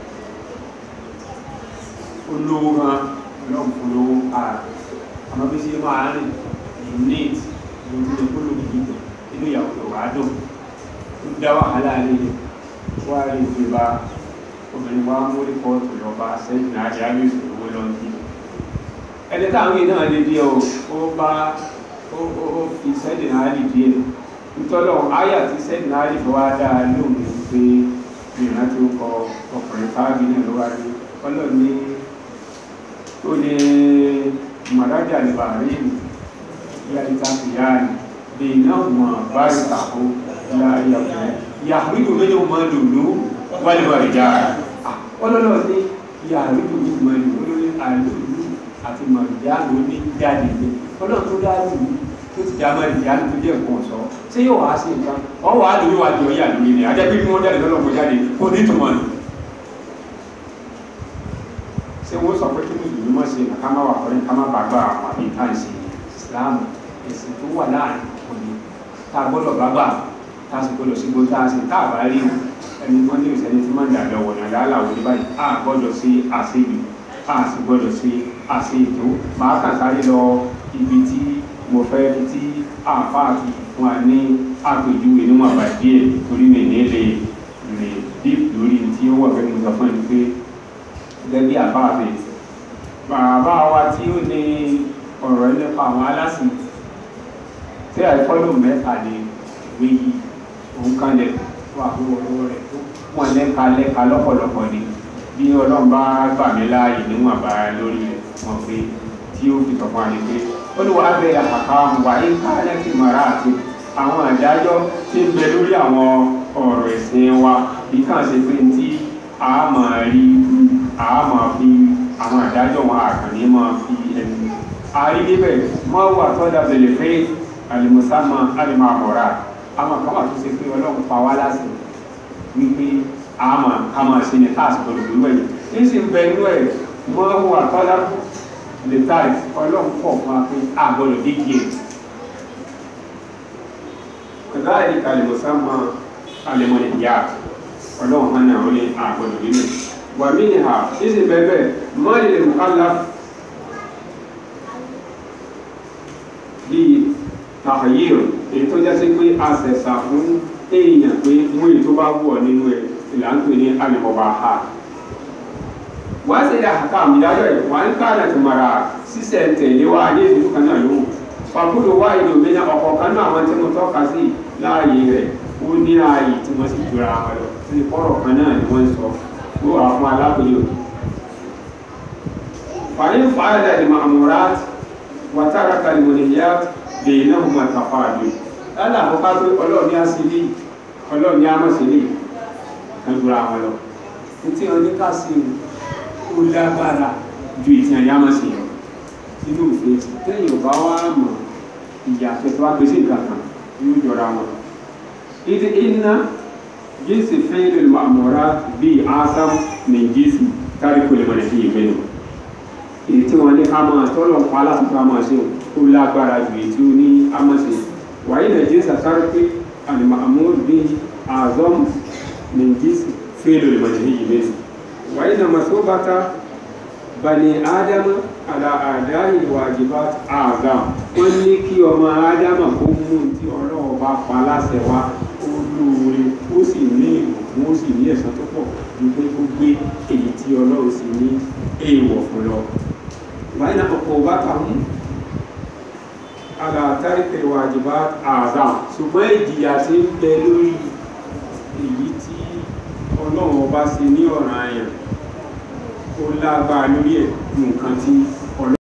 olówó gan lọ́n fún lówó ara àmọ́ bí sí máa rìn neat lórí ìpolówó gidi inú ìyàwó tó wà dùn ó dá wàhálà lẹ́yìn wá rí ìgbéba obìnrin wa mú rìpọ́ọ̀tù lọ́ba sẹ́yìn náà rí àmì ìṣòro lọ́nà ẹni táwọn yìí náà lè díẹ̀ o ó bá ó fi sẹ́dìn náà lè díẹ̀ nítorí àyà tí sẹ́dìn náà lè fi wá dáa lóhùn ní pé ìrìnà tí ó kọ ọkùnrin fáábì náà ló wá rí ọlọ́run ní ó ní màdájà lè bàa rí ìlú ìyá ìta fi yá ni bí iná mọ̀ bá rí tàkó ìyá ìyàwó ìyàwó ìlú méjì mọ́ lòlú wálé wà rí jára ọlọ́run ní ìyàwó ìlú méjì mọ́ lòlú àlòlú àti mọ̀lìyá ló ní jáde ní ọlọ́run tó dá lù ú tó ti dá mọ̀lìyá ló tó jẹ́ nǹkan ọ̀sọ́ ṣé yóò wá sí nǹkan wọ́n wà á lórí wa di ọ̀yà lórí ni ajá bí wọ́n jáde lọ́lọ́kọ̀ jáde kò ní túmọ̀ nù. ṣé wọ́n sọ pé kí mùsùlùmí mọ̀ sí ká má wà fọ́lẹ́ ká má bàgbà àwọn àbí ká ṣe ìsìláàmù ẹ̀sìn tó wà láàrin òní tá a gbọ́dọ̀ bàgbà tá a sì gbọ́dọ̀ sí gbọ́dọ̀ tá a sì tá a bá rí ẹni wọ́n ní ìṣẹ́ni tí máa ń dà lọ́wọ́ ní aláàlá ní báyìí a gbọ́dọ̀ sí àṣejù a sì gbọ́dọ̀ sí àṣe ètò máa kàn sáré lọ ibi tí mo fẹ́ fi tí àáfàá ti fún wa ní àpèjúwe níwọ̀n àbá díẹ̀ torí mi ní lè lè deep lórí tí ó wà fẹ́ mo sọ fún ẹni pé gẹ́gẹ́ bí àáfàá fi bàbá wa tí ó ní ọ̀rọ̀ nípa àwọn alásìn tí àìfọ́lù mẹ́ta ní ìwé yìí òun kan lẹ̀ fún àbúrò ọwọ́ rẹ̀ tó wọ́n lẹ́ka lẹ́ka lọ́pọ̀lọpọ̀ ni bí ọlọ́run bá gbà mí láàyè níwọ̀n bá lórí rẹ̀ wọn pé tí ó fi sọ̀kan àní pé ó ní wàá bẹ àkàkà wà ní káyọ̀tì mara àti àwọn àdájọ́ tí ń bẹ lórí àwọn ọ̀rọ̀ ẹ̀sìn wa bí kàn ṣe pé tí a máa rí a máa fi àwọn àdájọ́ wọn àkànní máa fi ẹnu àárí níbẹ̀ mọ́ wà tọ́jà bẹ̀lẹ̀ pé àlùmọ́sámà àlùmọ́ àbọ̀rà àwọn kan wà tó ṣe pé ọlọ́run pa wá láṣẹ wípé àmà kàmà sí ní táàsì tó lòdì wẹ̀yìn ní sì ń bẹ inú ẹ̀ mọ́ wà tọ́lá lè táì ọlọ́run pọ̀ fún wa pé àgbọ̀dọ̀ dígí ẹ̀ kọ̀dá ẹ̀rí kalẹ̀mọ̀sá mọ alẹ́mọ̀lẹ̀ ìyá ọlọ́run hàn náà ó lé àgbọ̀dọ̀ nínú wà mí ni ha ní sì bẹ́ẹ̀ bẹ́ẹ̀ mọ́lẹ̀ lè mú kálá bíi tàhàyèrò èyí tó jásí pé a sẹ̀sà fún èèyàn pé mú èyí tó bá wù ọ́ nínú ẹ̀ ìlànà ní alìmọ̀bà ha wọ́n sì dá àkà àmìdájọ́ ẹ̀ wọ́n ń ká láti mara sísẹ̀ tẹ̀lé wá ní ìlú kan náà lóhùn fàkúrò wá ìlú mi náà ọkọ̀ kan náà àwọn tí mo tọ́ka sí láàyè rẹ̀ ó ní ààyè tí wọ́n sì jura wọn lọ sí kọ́rọ̀ kan náà ni wọ́n sọ ó wà fún alábòye fàyín fàyàdà ìmọ̀ àmúrat wàtàrà kalimọ̀nìyà lè náà mọ̀ tàfàdù lálẹ́ àkọ́kọ́ pé ọlọ́ọ̀ni á sí ilé ọlọ́ọ̀ni á mọ̀ sí ilé ẹgbùra wọn lọ tí wọn ní ká sí ó lágbára ju ìtìyàn yá mọ̀ sí lọ nínú òfin tẹ́yìn ọba wa mọ̀ ìyàtọ̀ tó wá gbé sí nǹkan kan yóò jọra wọn. ìdí iná jíǹsì fẹ́ẹ́rẹ́ mọ̀mọ́ra bíi asam ní jíǹsì kárí kò lè mọ̀ lẹ́sìn ìwé nù. èyí tí wọn ní ká máa tọ́lọ̀ pa aláṣẹ ká máa ṣe ó lágbára ju èyí tí ó ní á máa ṣe. wàyí nà jíǹsì àsáré pé àlùmọ̀ àmúhùn bíi àzọ́mù من جنس فعل المنهي منه وإن مثوبة بني آدم على أداء الواجبات أعظم wọ́n ní kí ọmọ ádámà kó mú tí ọlọ́run bá pa láṣẹ wá ó lóore ó sì ní ìmọ̀ wọ́n sì ní ẹ̀san tó pọ̀ ju pé ó gbé èyí tí ọlọ́run sì ní èèwọ̀ fún lọ. wáyé náà kọ̀kọ́ bá ta mú àlàátárí pẹ̀lú àjìbá àdá ṣùgbọ́n ìjìyà tí ń bẹ lórí èyí tí ọlọ́run ọba ṣe ní ọ̀ràn àyàn ó lágbára lórí ẹ̀ nǹkan tí